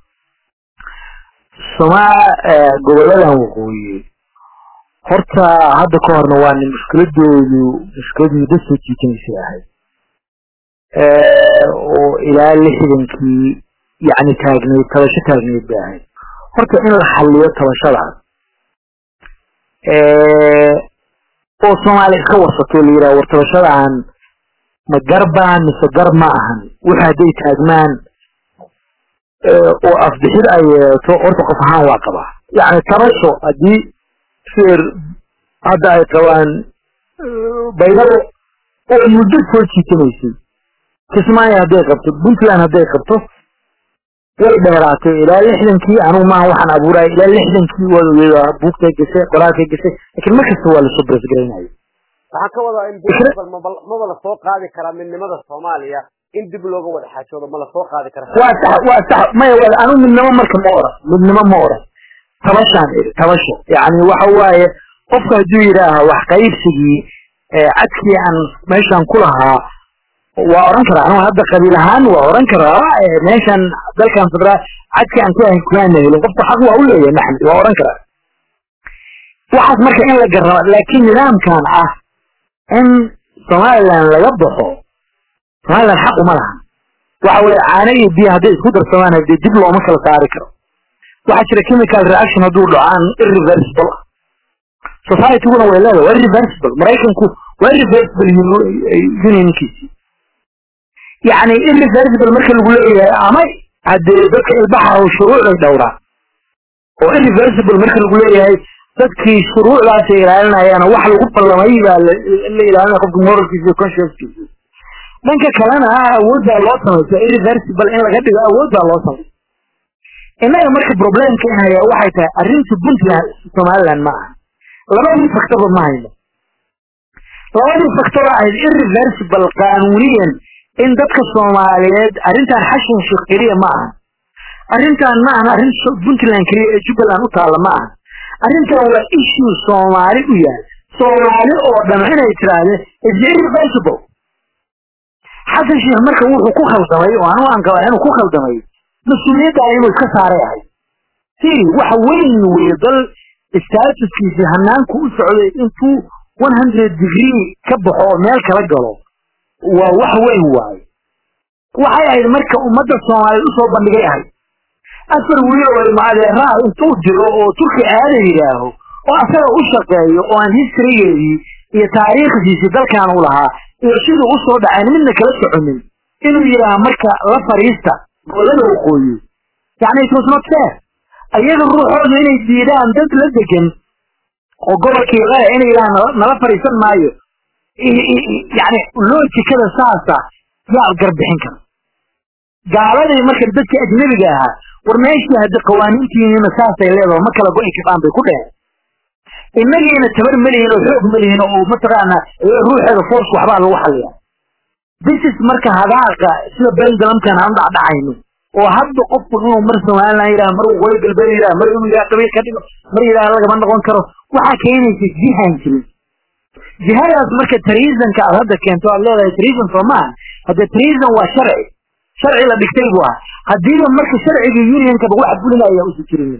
somaa goboladan waqooyi horta hadda ka horna waa nin mushkiladoodu mushkilad muddo soo jiitanaysay ahayd oo ilaa lixdankii yani taagneyd tabasho taagneyd bay ahayd horta in la xaliyo tabashadaas oo soomaaliya iska warsato la yidhaha war tabashadan ma garbaan mise gar ma ahan waxa hadday taagmaan oo afbixid ay yeeto horta qof ahaan waa qabaa yani tabasho haddii sheer hadda ay qabaan baydhabo oo muddo soo jiitanaysay kismaayo hadday qabto puntland hadday qabto way dheeraatay ilaa lixdankii anugu maaha waxaan abuuraya ilaa lixdankii waad ogeeda buugtay gashay qoraalkay gashay laakiin mar kasta waa lasoo brasgaraynayo waxaan ka wadaa in maba la soo qaadi karaa midnimada soomaaliya in dib looga wada xaajoodo ma la soo qaadi kara waa sax waa sax maya wada anu midnimo marka ma oran midnimo ma oran tabashaan tabasho yani waxa waaye qofka hadduu yidhaaha wax qaybsigii cadkii aan meeshaan ku lahaa waa oran karaa anu hadda qabiil ahaan waa oran karaa meeshan dalkan federaal cadkii aan ku ahayn kumaana helin qofka xaq waa u leeyahay maxmed waa oran karaa waxaas marka in la garraba laakiin nidaamkan ah in somaliland laga baxo somaliland xaq uma laha waxa weye caano iyo biyo hadday isku darsamaan hadee dib looma kala saari karo waxaa jira chemical reaction hadduu dhaco aan irreversible ah societyguna way leedahay waa irreversible maraykanku waa irreversible unionkiisi yani irreversible marka lagu leeyahay ama hadee dadka ilbaxa oo shuruucday dhowraan oo irreversible marka lagu leeyahay dadkii shuruucdaasay ilaalinayaan wax lagu ballamay baa la ilaalinaya qofka moralkiisa iyo consciencekiisa dhanka kalena awooddaa loo samaysa irreversible in laga dhigo awooddaa loo samaysa innaga marka problemka in hayaa waxay tahay arrinta puntland somaliland ma aha labadii factorba ma hayno labadii factor ahayd irreversible qaanuuniyan in dadka soomaaliyeed arrintan xashin sheekh keliya ma aha arrintan ma ahan arrin puntland keliya ee jubbaland u taalla ma aha arrintan waa issue soomaali u yahay soomaali oo dhan inay tiraahde is irreversible xasan sheekh marka wuxuu ku khaldamay oo anu aan qabaa inuu ku khaldamay mas-uuliyadda inuu iska saaray ahay si waxa weyn weye dal statuskiisii hanaanku u socday intuu one hundred degree ka baxo oo meel kala galo waa wax weyn waaye waxay ahayd marka ummadda soomaaliyeed usoo bandhigay ahayd afar wiil oo ilmaadeeraa intuu diro oo turki aada yidhaaho oo asaga u shaqeeyo oo aan historygeedii iyo taariikhdiisii dalkan u lahaa iyo siduu usoo dhacayn midna kala soconin inuu yidhaaha marka la fariista goolada waqooyi yani it was not fair ayaga ruuxoodu inay diidaan dad la degan oo gobolkii qale inay yidhahaan nala fariisan maayo yani loojikada saasa yaa garbixin kara gaaladii marka dadkii ajnabiga ahaa war meeshii haddi qawaaniintiinina saasay leedaho ma kala go-i karaan bay ku dheheen innagiina tabar melihin oo xoog melihin oo mataqaana ruuxeeda force waxbaa lagu xaliya bisis marka hadaaqa sida bendalamkan aan dhacdhacayno oo hadda qofku inuu mar somaliland yidhaha mar waqooyi galbeed yidhaha mar inuu yidhaha qabiil ka dhigo mar yidhaha lagama noqon karo waxaa keenaysa jihaan jirin jihadaas marka treasonka aad hadda keento aad leedahay treason soo maaha hadde treason waa sharci sharci la dhigtay buu ah haddiiba marka sharcigii unionkaba wax fulinaya usu jirin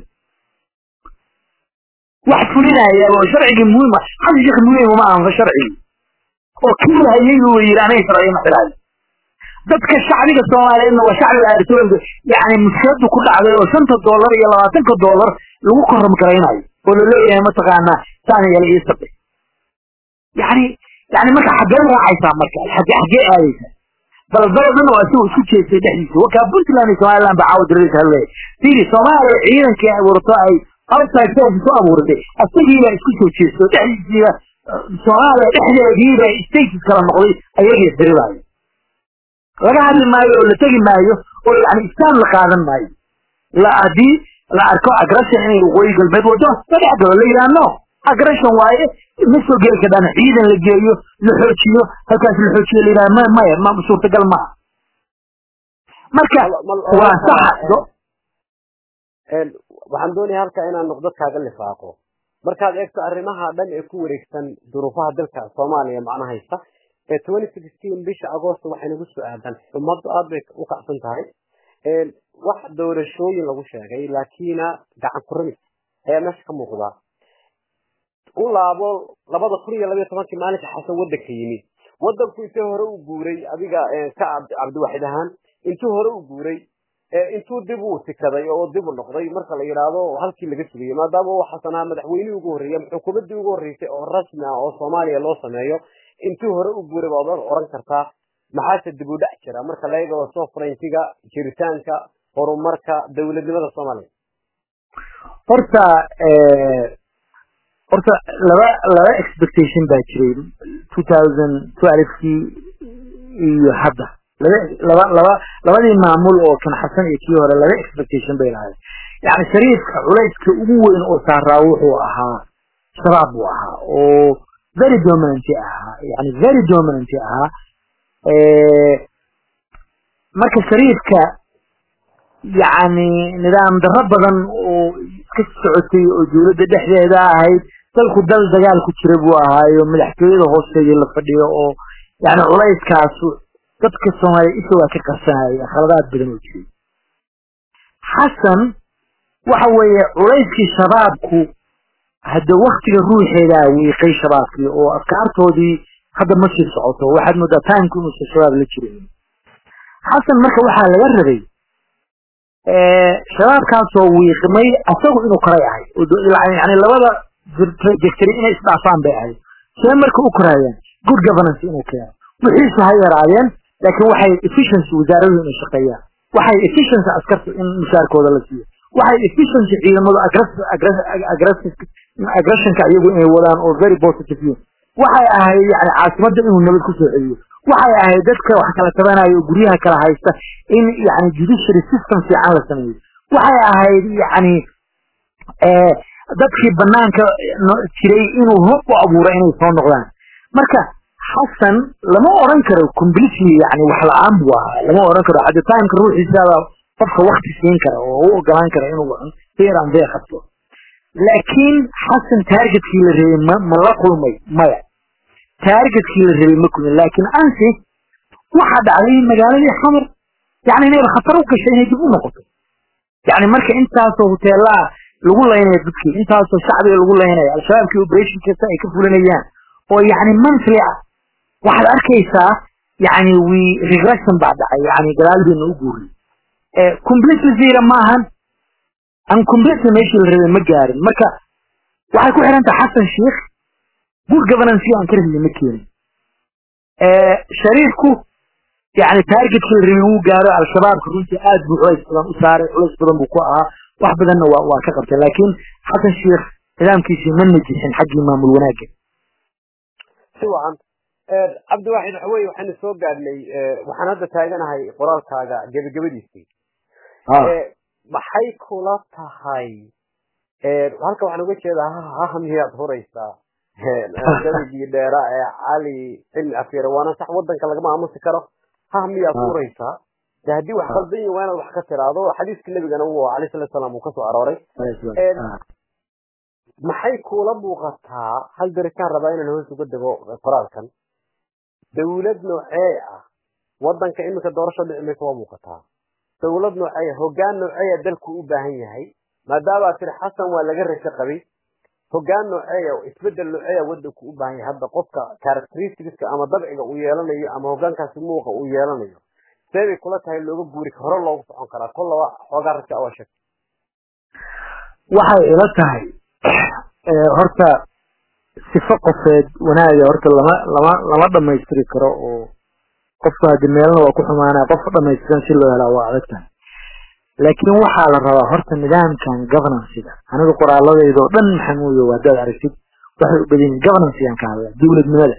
wax fulinaya oo sharcigii muhiima hal sheekh muhiim uma ahanfa sharcigii oo kii hayay buu yidhi aniga sharciga ma xilaayo dadka shacbiga soomaaliyeedna waa shacbiga aartooyinka yani mushkiladu ku dhacday oo shanta dollar iyo labaatanka dollar lagu koram garaynayo oo la leeyahay mataqaanaa saan yala ii sabe yani yani marka xaggee raacaysaa marka xagge xaggee aadaysaa baldaladana waa si isku jeestay dhexdiisa wakaa puntland iyo somaliland baa caawa diradiisa hadlaya fiiri soomaaliya ciidankii abuurto ay outside force ku abuuratay asagiibaa isku soo jeesto dhexdiisiiba soomaaliya dhexdeediiba states kala noqday ayagii isdiridaayo laga hadli maayo oo la tegi maayo oo yani istaan la qaadan maayo la haddii la arko aggression inay waqooyi galbeed wado la dhex galo la yidhaha no aggression waaye ma soo geli kadhaan ciidan la geeyo la xoojiyo halkaas la xoojiyo la yidhaha ma maya ma suurtagal maaha marka waa saxa waxaan doonaya halkaa inaan noqdo kaaga lifaaqo markaad eegto arrimaha dhan ee ku wareegsan duruufaha dalka soomaaliya macna haysta ee twenty sixteen bisha agoosto waxay nagu soo aadan ummaddu aad bay u kacsan tahay wax doorashooyin lagu sheegay laakiina gacan kurami ayaa meesha ka muuqda u laabo labada kun iyo labayo tobankii maalinka xasan waddanka yimid waddanku intii hore u guuray adiga ka cabdiwaxid ahaan intuu hore u guuray intuu dib u tikaday oo dib u noqday marka la yidhaahdo halkii laga sugayay maadaama uu xasanaa madaxweynihii ugu horreeyay xukuumaddii ugu horreysay oo rasmi ah oo soomaaliya loo sameeyo intuu hore u guuray baad oran kartaa maxaase dib u dhac jira marka la eego sovereigntiga jiritaanka horumarka dowladnimada soomaaliya horta horta laba laba expectation baa jiray two thousand twelvekii iyo hadda laba laba laba labadii maamul oo kan xasan iyo kii hore laba expectation bay lahayd yani shariifka culayska ugu weyn oo saaraa wuxuu ahaa shabaab buu ahaa oo very dominant ahaa yani very dominant ahaa marka shariifka yani nidaam darro badan oo iska socotay oo dawladda dhexdeeda ahayd dalku dal dagaal ku jira buu ahaayo madaxtooyada hoosteedii la fadhiyo oo yani culayskaas dadka soomaaliya isha waa ka qarsanaya khaladaad badan oo jiray xasan waxa weeye culayskii shabaabku hadda waktiga ruuxeedaa wiiqay shabaabkii oo afkaartoodii hadda ma sii socoto waxaad moodaa timku inuusan shabaab la jirin xasan marka waxaa laga rabay shabaabkaasoo wiiqmay asagu inuu koray ahay yani labada jegtari inay isdhaafaan bay ahayd see marka u koraayaan good governance inuu keeno wixiisu ha yaraadeen laakiin waxay efficiency wasaaradu inay shaqeeyaan waxay efficiency askarta in mushaarkooda la siiyo waxay efficiency ciidamadu aggressionka iyagu inay wadaan oo very positive yihin waxay ahayd yani caasimadda inuu nabad kusoo celiyo waxay ahayd dadka wax kala tabanayo oo guryaha kala haysta in yani judiciary system fiican la sameeyo waxay ahayd yani dadkii banaanka jiray inuu hub u abuuro inay soo noqdaan marka xasan lama oran karo completely yani wax la-aan buu ahaa lama oran karo hadda timeka ruuxiisaaba qofka wakti siin kara oo u ogolaan kara inuu feer an fee qabto laakiin xasan targetkii la rabay ma ma la kulmay maya targetkii la rabay ma kulmin laakiin ansi waxaa dhacday magaaladii xamar yani inayba khatar u gashay inay dib u noqoto yani marka intaasoo huteelaa lagu laynayo dadkii intaasoo shacbiga lagu laynayo al-shabaabkii operation kasta ay ka fulinayaan oo yani monthly ah waxaad arkaysaa yani we regression baa dhacay yani gadaaldeena u guuriy completely zero maahan an completely meeshii la rabay ma gaarin marka waxay ku xiran tahay xasan sheikh good governance aan ka rabnay ma keenin shariifku yani targetkii la rabay wuu gaaro al-shabaabka runtii aad buu culays badan u saaray culays badan buu ku ahaa wax badanna waa waa ka qabtay laakiin xasan sheikh nidaamkiisii ma najixin xaggii maamul wanaagga si wacan cabdiwaaxid waxa weye waxaynu soo gaadhnay waxaan hadda taaganahay qoraalkaaga gebagabadiisii maxay kula tahay halka waxaan uga jeedaa haha miyaad huraysaa gabagii dheera ee cali cilmi afyare waana sax wadanka lagama aamusi karo haha miyaad huraysaa de haddii wax qaldan yihin waa inaad wax ka tiraado xadiiska nebigana uu alayh salatu salaam uu kasoo arooray maxay kuula muuqataa hal darikaan rabaa inaan hoos uga dego qoraalkan dawlad noocee ah wadanka iminka doorasho dhici maysa waa muuqataa dawlad nooceeya hoggaan nooceeya dalku u baahan yahay maadaama tiri xasan waa laga rasho qabay hoggaan nooceeya isbedel nooceeya wadanku u baahan yahay hadda qofka characteristicska ama dabciga uu yeelanayo ama hoggaankaasi muuqa uu yeelanayo see bay kula tahay looga guuri hore loogu socon karaa kollaba xoogaa raja waa sheeg waxay ila tahay horta sifo qofeed wanaaga horta lama lama lama dhamaystiri karo oo qofka haddi meelna waa ku xumaanaya qof dhamaystiran si loo helaa waa adag tahay laakiin waxaa la rabaa horta nidaamkan governancega aniga qoraaladayda oo dhan maxamuuyo haddaad aragtid waxay u badan yihin governancgaan ka hadlaya dowladnimada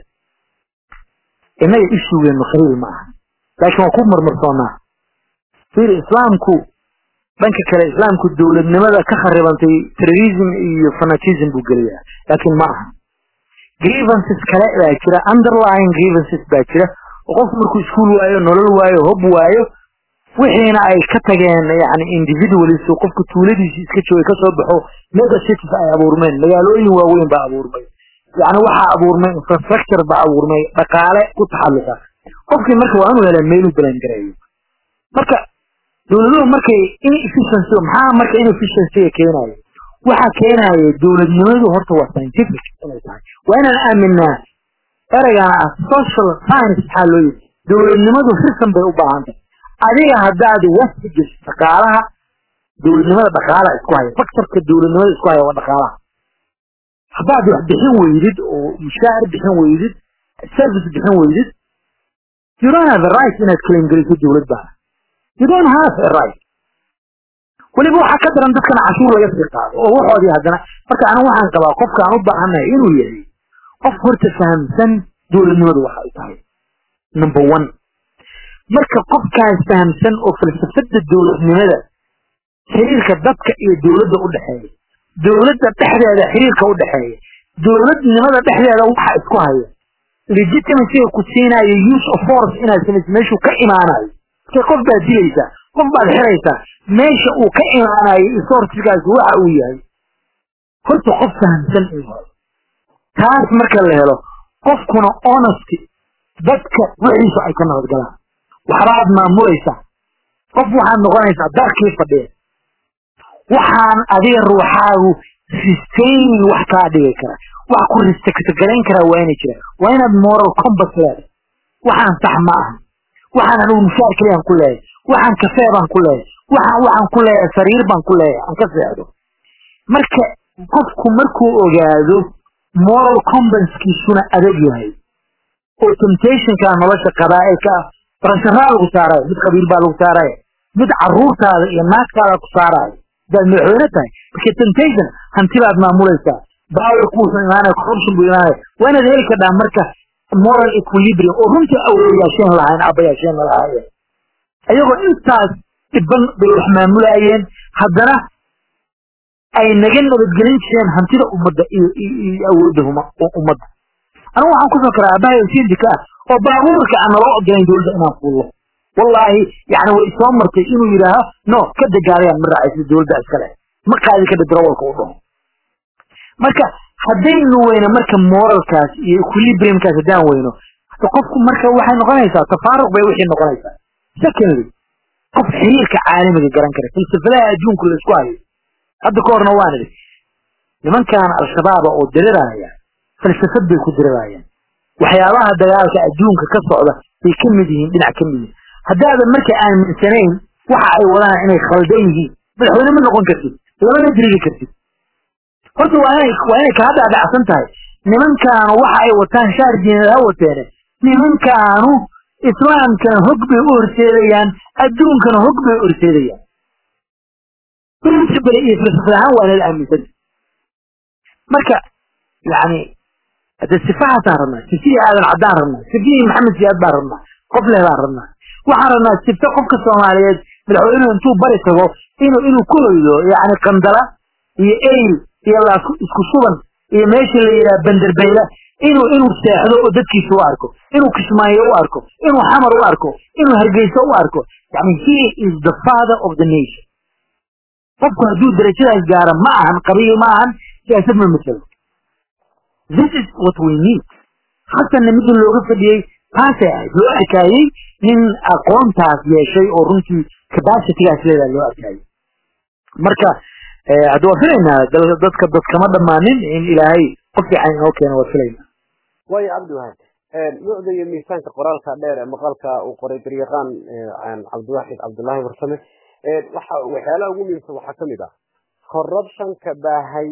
innaga ishugeenu qaliil ma aha laakiin waa ku marmarsoonaa fiir islaamku dhanka kale islaamku dowladnimada ka kharibantay terrorism iyo fanatism buu gelayaa laakiin ma aha grievances kale baa jira underlying grievances baa jira oo qofku markuu iskuol waayo nolol waayo hob waayo wixiina ay ka tageen yani individualis oo qofku tuuladiisi iska joogay kasoo baxo mega cities ay abuurmeen magaalooyin waaweyn baa abuurmay yani waxaa abuurmay infrastructure baa abuurmay dhaqaale ku taxalluqa qofkii marka waa inuu helaa meeluu balan gareeyo marka dowladuhu markay inefficiency maxaa marka inefficiencyga keenayo waxaa keenaya dowladnimadu horta waa scientific inay tahay waa inaan aaminaa ereygan ah social science maxaa loo yiri dowladnimadu risan bay u baahan tahay adiga haddaad wasi geshid dhaqaalaha dowladnimada dhaqaala isku haya faktorka dowladnimada isku haya waa dhaqaalaha haddaad wax bixin weydid oo mushaar bixin weydid service bixin weydid you don't have a right inaad claim geliso dowlad baana you don't have a right weliba waxaa ka daran dadkana cashuur laga sii qaado oo waxoodii haddana marka anigu waxaan qabaa qofka aan u baahannahay inuu yahay qof horta fahamsan dowladnimadu waxa ay tahay number one marka qofkaas fahamsan oo falsafada dowladnimada xiriirka dadka iyo dowladda u dhexeeya dowladda dhexdeeda xiriirka u dhexeeya dowladnimada dhexdeeda waxa isku haya legitimacyga ku siinayo use of force inaad samayso meeshuu ka imaanayo marka qof baad dilaysaa qof baad xiraysaa meesha uu ka imaanayo isoortigaasi waxa uu yahay horta qof fahamsan in hore taas marka la helo qofkuna honesty dadka wixiisu ay ka nabadgalaan waxbaad maamulaysaa qof waxaad noqonaysaa darkii fadhiya waxaan adiga ruuxaagu sustaining wax kaa dhigi kara wax ku ristakagarayn karaa waa inay jiraan waa inaad moral compass leedahay waxaan sax ma aha waxaan anigu mushaar keliyaan ku leeyahay waxaan kafee baan ku leeyahay waxaan waxaan ku leeyahay sariir baan ku leeyahay aan ka seexdo marka qofku markuu ogaado moral compasskiisuna adag yahay oo temptationka nolosha qabaa'ilka barasharaa lagu saarayo mid qabiil baa lagu saarayo mid caruurtaada iyo naagtaada ku saarayo hadaad madaxweyne tahay marka temptation hanti baad maamulaysaa baawarku wuxuu imaanaya corruption buu imaanaya waa inaad heli kardhaa marka moral equilibrium oo runtii awooyaasheen lahayn abayaasheen lahaayeen ayagoo intaas dhiban bay wax maamulayeen haddana ay naga nabadgelin jireen hantida ummadda iyo iyo awoodda ummadda anigu waxaan ku soo karaa aabbahay oo sindika ah oo baabuurka aan naloo ogolayn dowladda inaan fuullo wallaahi yani way soo martay inuu yidhaaho no ka degaalayaan ma raacaysa dowladda iskale ma qaadi kada darawalka u dhaho marka haddaynu weyno marka moralkaas iyo equilibriumkaas haddaan weyno qofku marka waxay noqonaysaa tafaaruq bay wixii noqonaysaa secondly qof xiriirka caalamiga garan kara falsafadaha adduunku la isku hayo hadda ka horna waan idhi nimankan al-shabaaba oo diriraya falsafad bay ku dirirayaan waxyaabaha dagaalka adduunka ka socda bay ka mid yihiin dhinac ka mid yihiin haddaadan marka aaminsanayn waxa ay wadaan inay khaldan yihiin madaxweyne ma noqon kartid lamana dirigi kartid horta waa inay waa inay kaa dhaadhacsan tahay nimankaanu waxa ay wataan shaar diineed ha wateene nimankaanu islaamkana hog bay u horseedayaan adduunkana hog bay u horseedayaan principle iyo falsafad ahaan waa inala aaminsanta marka yani hadde sifahaasaan rabnaa sifihii aadan caddaan rabnaa sifihii maxamed siyaad baan rabnaa qof leh baan rabnaa waxaan rabnaa sifto qofka soomaaliyeed madaxweynuhu intuu bari tago inuu inuu ku hoydo yani qandala iyo eyl iyo laasku isku suban iyo meeshii la yidhaha banderbeyla inuu inuu seexdo oo dadkiisa u arko inuu kismaayo u arko inuu xamar u arko inuu hargeyso u arko yani he is the father of the nation qofku hadduu darajadaas gaaro ma ahan qabiil ma ahan siyaasad ma masalo this is what we need xasanna midda looga fadhiyey taasay ahayd loo arkaayey nin aqoontaas yeeshay oo runtii capacitygaas leedaha loo arkaayey marka hadda waa filaynaa dadka dadkama dhammaanin in ilaahay qof fiican inoo keeno waa filaynaa waayo cabdiwahaab nuucda iyo miisaanka qoraalka dheer ee maqalka uu qoray garyaqaan cabdiwaxid cabdullaahi warsame waxa waxyaalaha ugu muhiimsan waxaa kamid ah corruptionka baahay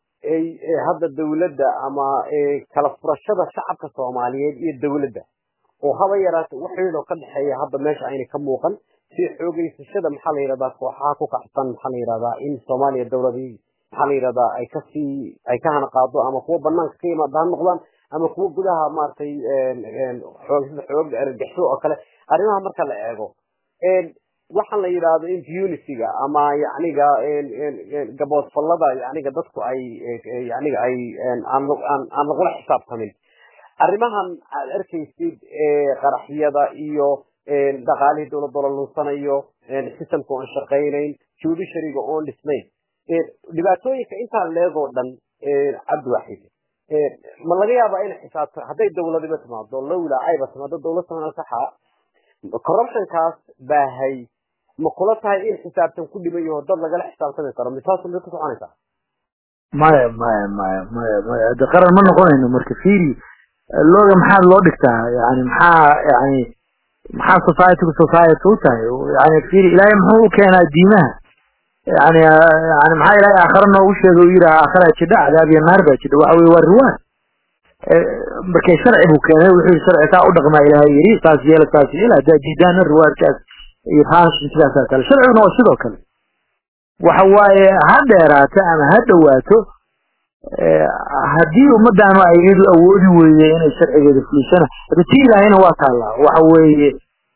ee hadda dawladda ama kala furashada shacabka soomaaliyeed iyo dawladda oo haba yaraata waxaydoo ka dhexeeya hadda meesha aynay ka muuqan si xoogeysashada maxaa la yidhahdaa kooxaha ku kacsan maxaa la yidhahdaa in soomaaliya dawladii maxaa la yidhahdaa ay kasii ay ka hana qaado ama kuwa banaanka ka yimaada ha noqdaan ama kuwa gudaha maaragtay xoogsida xoog argagixisho oo kale arrimaha marka la eego waxaan la yidhaahdo impunity-ga ama yacniga gaboodfallada yacniga dadku ay yacniga ay aan aan lagula xisaabtamin arrimahan aad arkaysid qaraxyada iyo dhaqaalihii dowladda la lunsanayo systemka oon shaqaynayn judiciaryga oon dhisnayn dhibaatooyinka intaan leegoo dhan cabdiwaxid ma laga yaabaa in xisaabta hadday dawladiba timaado lowla ayba timaado dawlad samana saxa corruptionkaas baahay ma kula tahay in xisaabtan ku dhiban yaho dad lagala xisaabtami karo misaas ma ka soconaysaa maya maya maya maya maya hadde qaran ma noqonayno marka fiiri looga maxaa loo dhigtaa yani maxaa yani maxaa societygu society u tahay yani fiiri ilaahay muxuu u keenaa diimaha yani yani maxaa ilaahay aakhare noogu sheegay u yidhaha aakhara jidha cadaab iyo naar baa jidha waxa weye waa riwaan markay sharci buu keenay wuxuu sharci saa u dhaqmaa ilaahay yidhi saas yeela saas yeela haddaa diidaana riwaankaas iyo raashin sidaasaa kale sharciguna waa sidoo kale waxa waaye ha dheeraato ama ha dhowaato haddii ummadaanu ay iyadu awoodi weyde inay sharcigeeda fulisana hada tii ilaahayna waa taallaa waxa weeye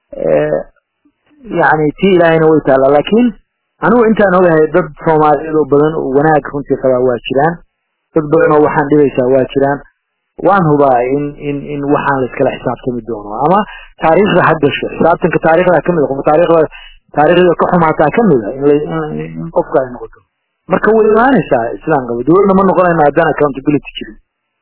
yani tii ilaahayna way taallaa laakiin anigu intaan ogahay dad soomaaliyeed oo badan oo wanaag runtii qabaa waa jiraan dad badan oo waxaan dhibaysaa waa jiraan waan hubaa in in in waxaan la iskala xisaabtami doono ama taariikhda ha gasho xisaabtanka taariikhda kamid qof taariikhda taariikhda ka xumaataa kamid a in qofka ay noqoto marka way imaanaysaa islaan qaba dowladna ma noqonayno haddaan accountability jirin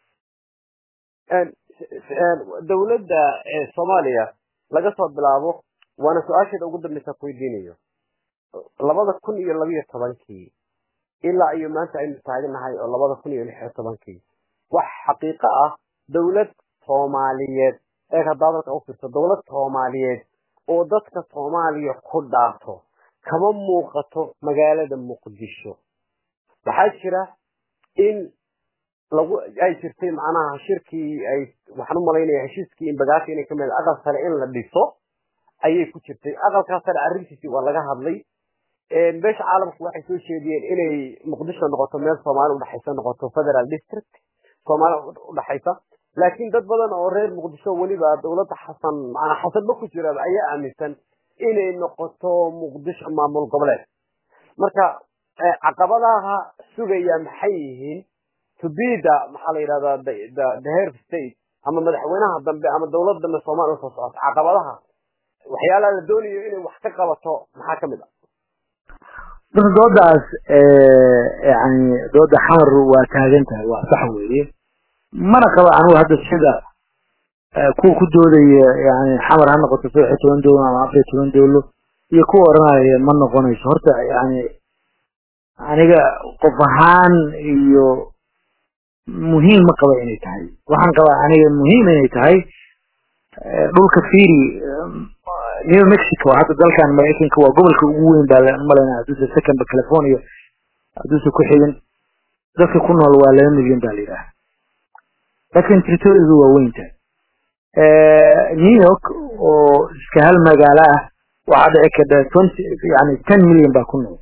dowladda soomaaliya laga soo bilaabo waana su-aasheeda ugu dambeysa ku weydiinayo labada kun iyo labiyo tobankii ilaa iyo maanta aynu taaganahay oo labada kun iyo lix iyo tobankii wax xaqiiqo ah dowlad soomaaliyeed ee haddaa dalka u firto dowlad soomaaliyeed oo dadka soomaaliya ku dhaato kama muuqato magaalada muqdisho waxaa jira in lagu ay jirtay macnaha shirkii ay waxaan u malaynaya heshiiskii in bagaasha inay kamid aqal sare in la dhiso ayay ku jirtay aqalkaas sare arrintiisii waa laga hadlay beesha caalamku waxay soo jeediyeen inay muqdisho noqoto meel soomaali udhexaysa noqoto federal district soomaali udhexaysa laakiin dad badan oo reer muqdisho weliba dowladda xasan macnaa xasanba ku jira ayaa aaminsan inay noqoto muqdisho maamul goboleed marka caqabadaha sugaya maxay yihiin tubida maxaa la yidhahdaa the herb state ama madaxweynaha dambe ama dowlad dambe soomaaliya usoo socota caqabadaha waxyaalaha la doonayo inay wax ka qabato maxaa kamid ah marka doodaas yani dooda xamar waa taagan tahay waa sax weeye mana qaba anigu hadda sida kuwa ku doodaya yani xamar ha noqoto saddex iyo toban dowlo ama afar iyo toban dowlo iyo kuwa oranaya ma noqonayso horta yani aniga qof ahaan iyo muhiim ma qaba inay tahay waxaan qabaa aniga muhiim inay tahay dhulka firi new mexico hadda dalkan maraykanka waa gobolka ugu weyn baa umalayna hadduusa secondba california hadduusa ku xigin dadka ku nool waa laba milyan baa la yidhaha laakiin territorigu waa weynta new york oo iska hal magaalo ah waxaa dhici karta twenty yani ten million baa ku nool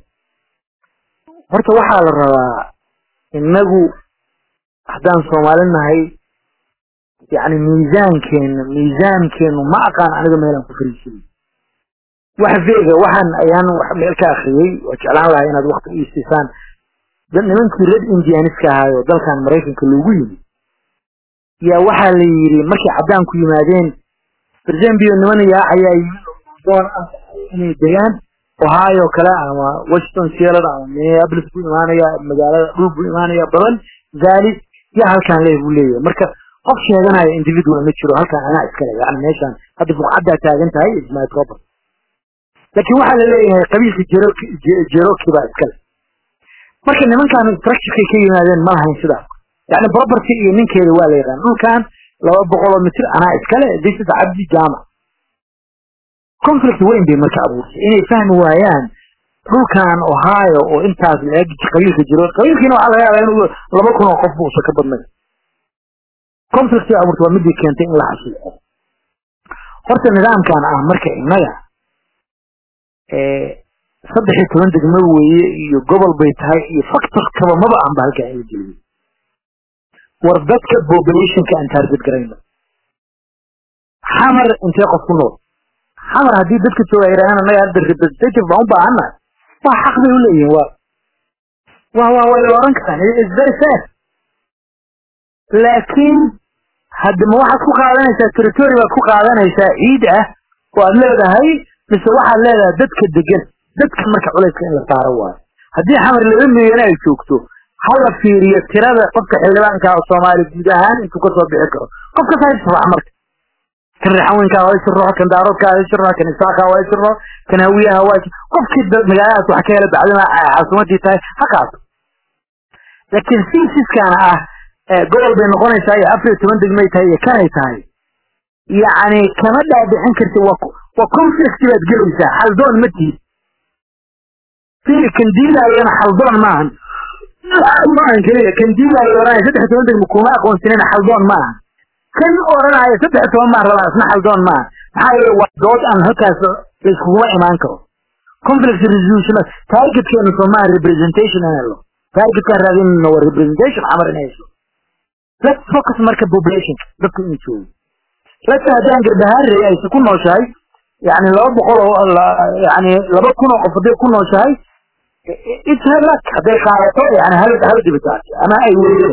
horta waxaa la rabaa inagu haddaan soomaali nahay yani miisaankeena miisaankeenu ma aqaan aniga meelaan ku fariisinay wax vega waxaan ayaan wax meel ka akriyey waa jeclaan lahaa inaad wakti u istiisaan nimankii red indianiska ahaay oo dalkan maraykanka loogu yimi yaa waxaa la yidhi markay caddaan ku yimaadeen berzambio niman yaacayaa yimid doon ah inay degaan ohio kale ama washington sealad ama minneapolis buu imaanaya magaalada dhul buu imaanaya badan valley yaa halkaan leeh buu leeyahay marka qof sheeganaya individual ma jiro halkaan anaa iskale yani meeshaan hadda buqcaddaa taagan tahay ismail cooper laakiin waxaa la leeyahay qabiilka jeroki baa iskale marka nimankan structurekay ka yimaadeen ma lahayn sidaas yani property iyo ninkeeda waa la yaqaan dhulkan laba boqol oo mitir anaa iskale this is cabdi jaamac conflict weyn bay marka abuurtay inay fahmi waayaan dhulkan ohio oo intaas laeg qabiilka jiro qabiilkiina waxaa laga yaabaa inuu laba kun oo qof bu usa ka badnay conflict bay abuurtay waa midii keentay in la xasuuco horta nidaamkan ah marka innaga saddex iyo toban degmo weeye iyo gobol bay tahay iyo factor kaba maba aanba halkaa in la geliyo war dadka populationka aan target garayno xamar intee qof ku nool xamar haddii dadka jooga ay yidhahdaan annaga hadda representative baan u baahannahay waa xaq bay u leeyihin waa waa waa way oran karaan is very fair laakiin hadda ma waxaad ku qaadanaysaa territory baad ku qaadanaysaa ciid ah oo aad leedahay mise waxaad leedahay dadka degan dadka marka culayska in la saaro waayo haddii xamar laba milyan ay joogto hala fiiriyo tirada qofka xildhibaanka oo soomaali guud ahaan intuu kasoo bixi karo qofka saaisafaca marka kan raxaweynkaa waa isirro kan daaroodkaa waa isirro kan isaaqaa waa isirro kan hawiyaha waa qofkii magaaladaas wax ka hela bacdima caasimadii tahay ha qaato laakiin sinsiskana ah gobol bay noqonaysaa iyo afar iyo toban degmay tahay iyo kanay tahay yacni kama dhaadhicin karti waa waa conflict baad gelaysaa xaldoon ma tihid fili kan diidaayana xaldoon maahan maahan keliya kan diidaayo oranaya saddex toban degmo kuma aqoonsanina xaldoon maahan kan oranaya saddex toban maan rabaa isna xaldoon maaha maxaa yeele waa dood aan halkaas laiskuguma imaan karo conflict resolution targetkeenu somaa representation in helo targetkaan raadinayno waa representation xamar in hesho let's focus marka populationka dadku in joogo let's haddaan garbahaare aysa ku nooshahay yani laba boqol oo yani laba kun oo qof hadday ku nooshahay it's her luck hadday qaadato yani hal hal dibitaasi ama ay weydo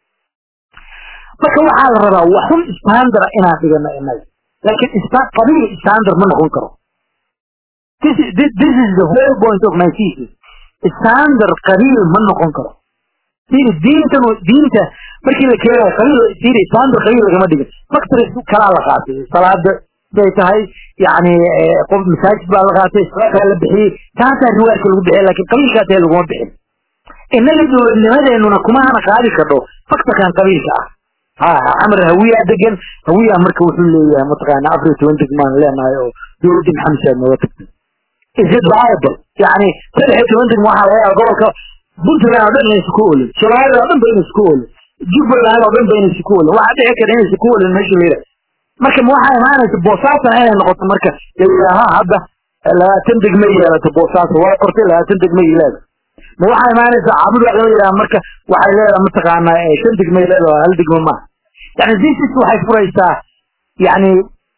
marka waxaa la rabaa waxun standard inaan dhigano inaga laakiin qabiil standard ma noqon karo this is, this is the whole point of my thesis standard qabiil ma noqon karo siri diintan diinta markii la keenayo qabiil siri standard qabiil lagama dhigin factories kalaa la qaatay salaada bay tahay yani qof masaajid baa la qaatay salaada la bixiyey taasaa riwaayadka lagu bixiyay laakiin qabiilkaas ee laguma bixin innaga dowladnimadeenuna kuma hana qaadi kardho faktorkan qabiilka ah ha camar hawiya degan hawiya marka wuxuu leeyahay mataqaana afar iyo toban degmaan leenahay oo dowladii maxamed nooga tagtay is it viable yani saddex iyo toban degma waxaa laga yaaba gobolka puntland oo dhan inaysa ku olin soomaalida oo dhan ba inaysa ku olin jubbaland oo dhan ba inaysa ku olin waxaa dhici kara inaysa ku olin meesha layidhaha marka ma waxaa imaanaysa boosaasan inay noqoto marka layidhaaha hadda labaatan degma yeelato boosaaso waa qortay labaatan degma leeda ma waxaa imaanaysa caabud wax loo yidhaha marka waxay leedaha mataqaanaa shan degma leeda hal degma maaha yani zisis waxay furaysaa yani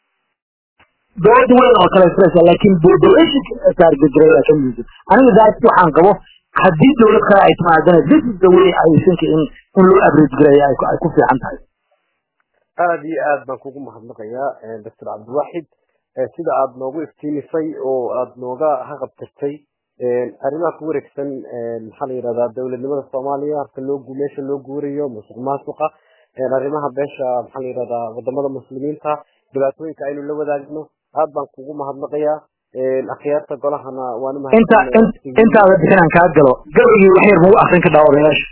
dowlad weyn oo kale furaysaa laakiin populationka target gareeyaa ka muhiimsan aniga daas waxaan qabo haddii dowlad kale ay timaadana this is the way I think in in loo average gareeya ay ku fiican tahay aada iyo aad baan kugu mahadnaqayaa doctor cabdiwaxid sida aad noogu iftiimisay oo aad nooga haqabtirtay arrimaha ku wareegsan maxaa la yidhahdaa dowladnimada soomaaliya harka loo meesha loo guurayo musuq maasuqa arrimaha beesha maxaa la yidhahdaa wadamada muslimiinta dhibaatooyinka aynu la wadaagno aad baan kugu mahadnaqayaa akhyaarta golahana waan inta intaada bixinaan kaa galo gabaygii wax yar magu akrin ka dhaawareyaasha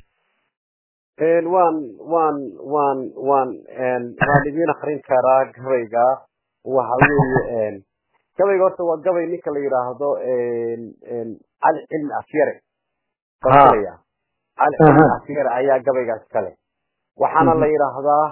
waan waan waan waan waan idiin akrin karaa gabayga waxa weeye gabayga horta waa gabay ninka la yidhaahdo cali cilmi afyare cali cilmi afyare ayaa gabaygaas kale waxaana la yidhaahdaa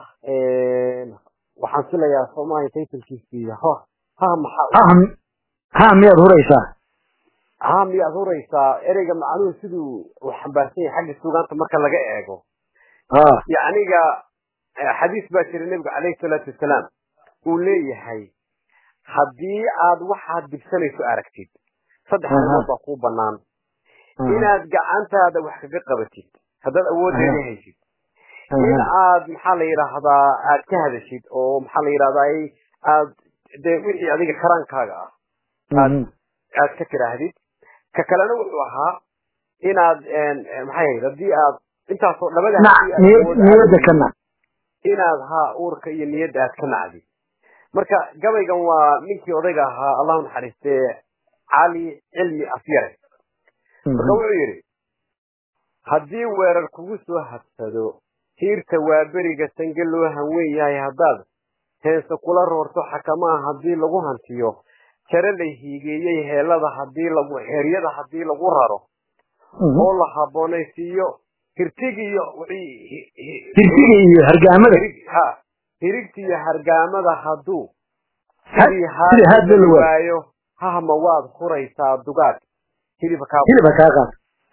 waxaan filayaa soomaaliya taytalkiisii ho ha maxaa ha miyaad huraysaa ha miyaad huraysaa ereyga macnuhu siduu u xambaarsan yahay xagga suugaanta marka laga eego yacniga xadiis baa jira nebigu calayhi salaatu wasalaam uu leeyahay haddii aad waxaad dibsanayso aragtid saddex arrimood baa kuu banaan inaad gacantaada wax kaga qabatid haddaad awooddeeda haysid in aad maxaa la yidhaahdaa aad ka hadashid oo maxaa la yidhahdaa aad dee wixii adiga karaankaaga ah aad aad ka tiraahdid ka kalena wuxuu ahaa inaad maxay ahayd haddii aad intaasoo labada niyadda ka nac inaad ha uurka iyo niyadda aad ka nacdid marka gabaygan waa ninkii odayga ahaa allahu naxariistee cali cilmi afyare marka wuxuu yidhi haddii weerar kugu soo habsado hiirta waa beriga sange loo hanweyn yahay haddaad heense kula roorto xakamaha haddii lagu hantiyo jare la hiigeeyey heelada hadii lagu heryada haddii lagu raro oo la habboonaysiiyo hirtigiiyo hirtiga iyo hargaamada ha hirigta iyo hargaamada hadduu sidii sidii haad loo waayo. waayo hahma waad huraysaa dugaag hilibka kaa hilibka kaa qaad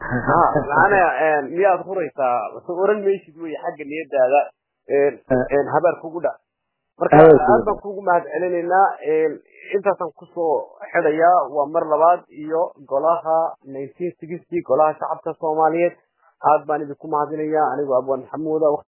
macnaa miyaad huraysaa so oran maysid wey xagga niyadaada habaar kugu dha marka Habaar kugu aad baan kugu mahad celinaynaa intaasaan kusoo xidhayaa waa mar labaad iyo golaha nineteen sixty golaha shacabka soomaaliyeed aad baan idinku mahadinayaa anigoo abwaan maxamuuda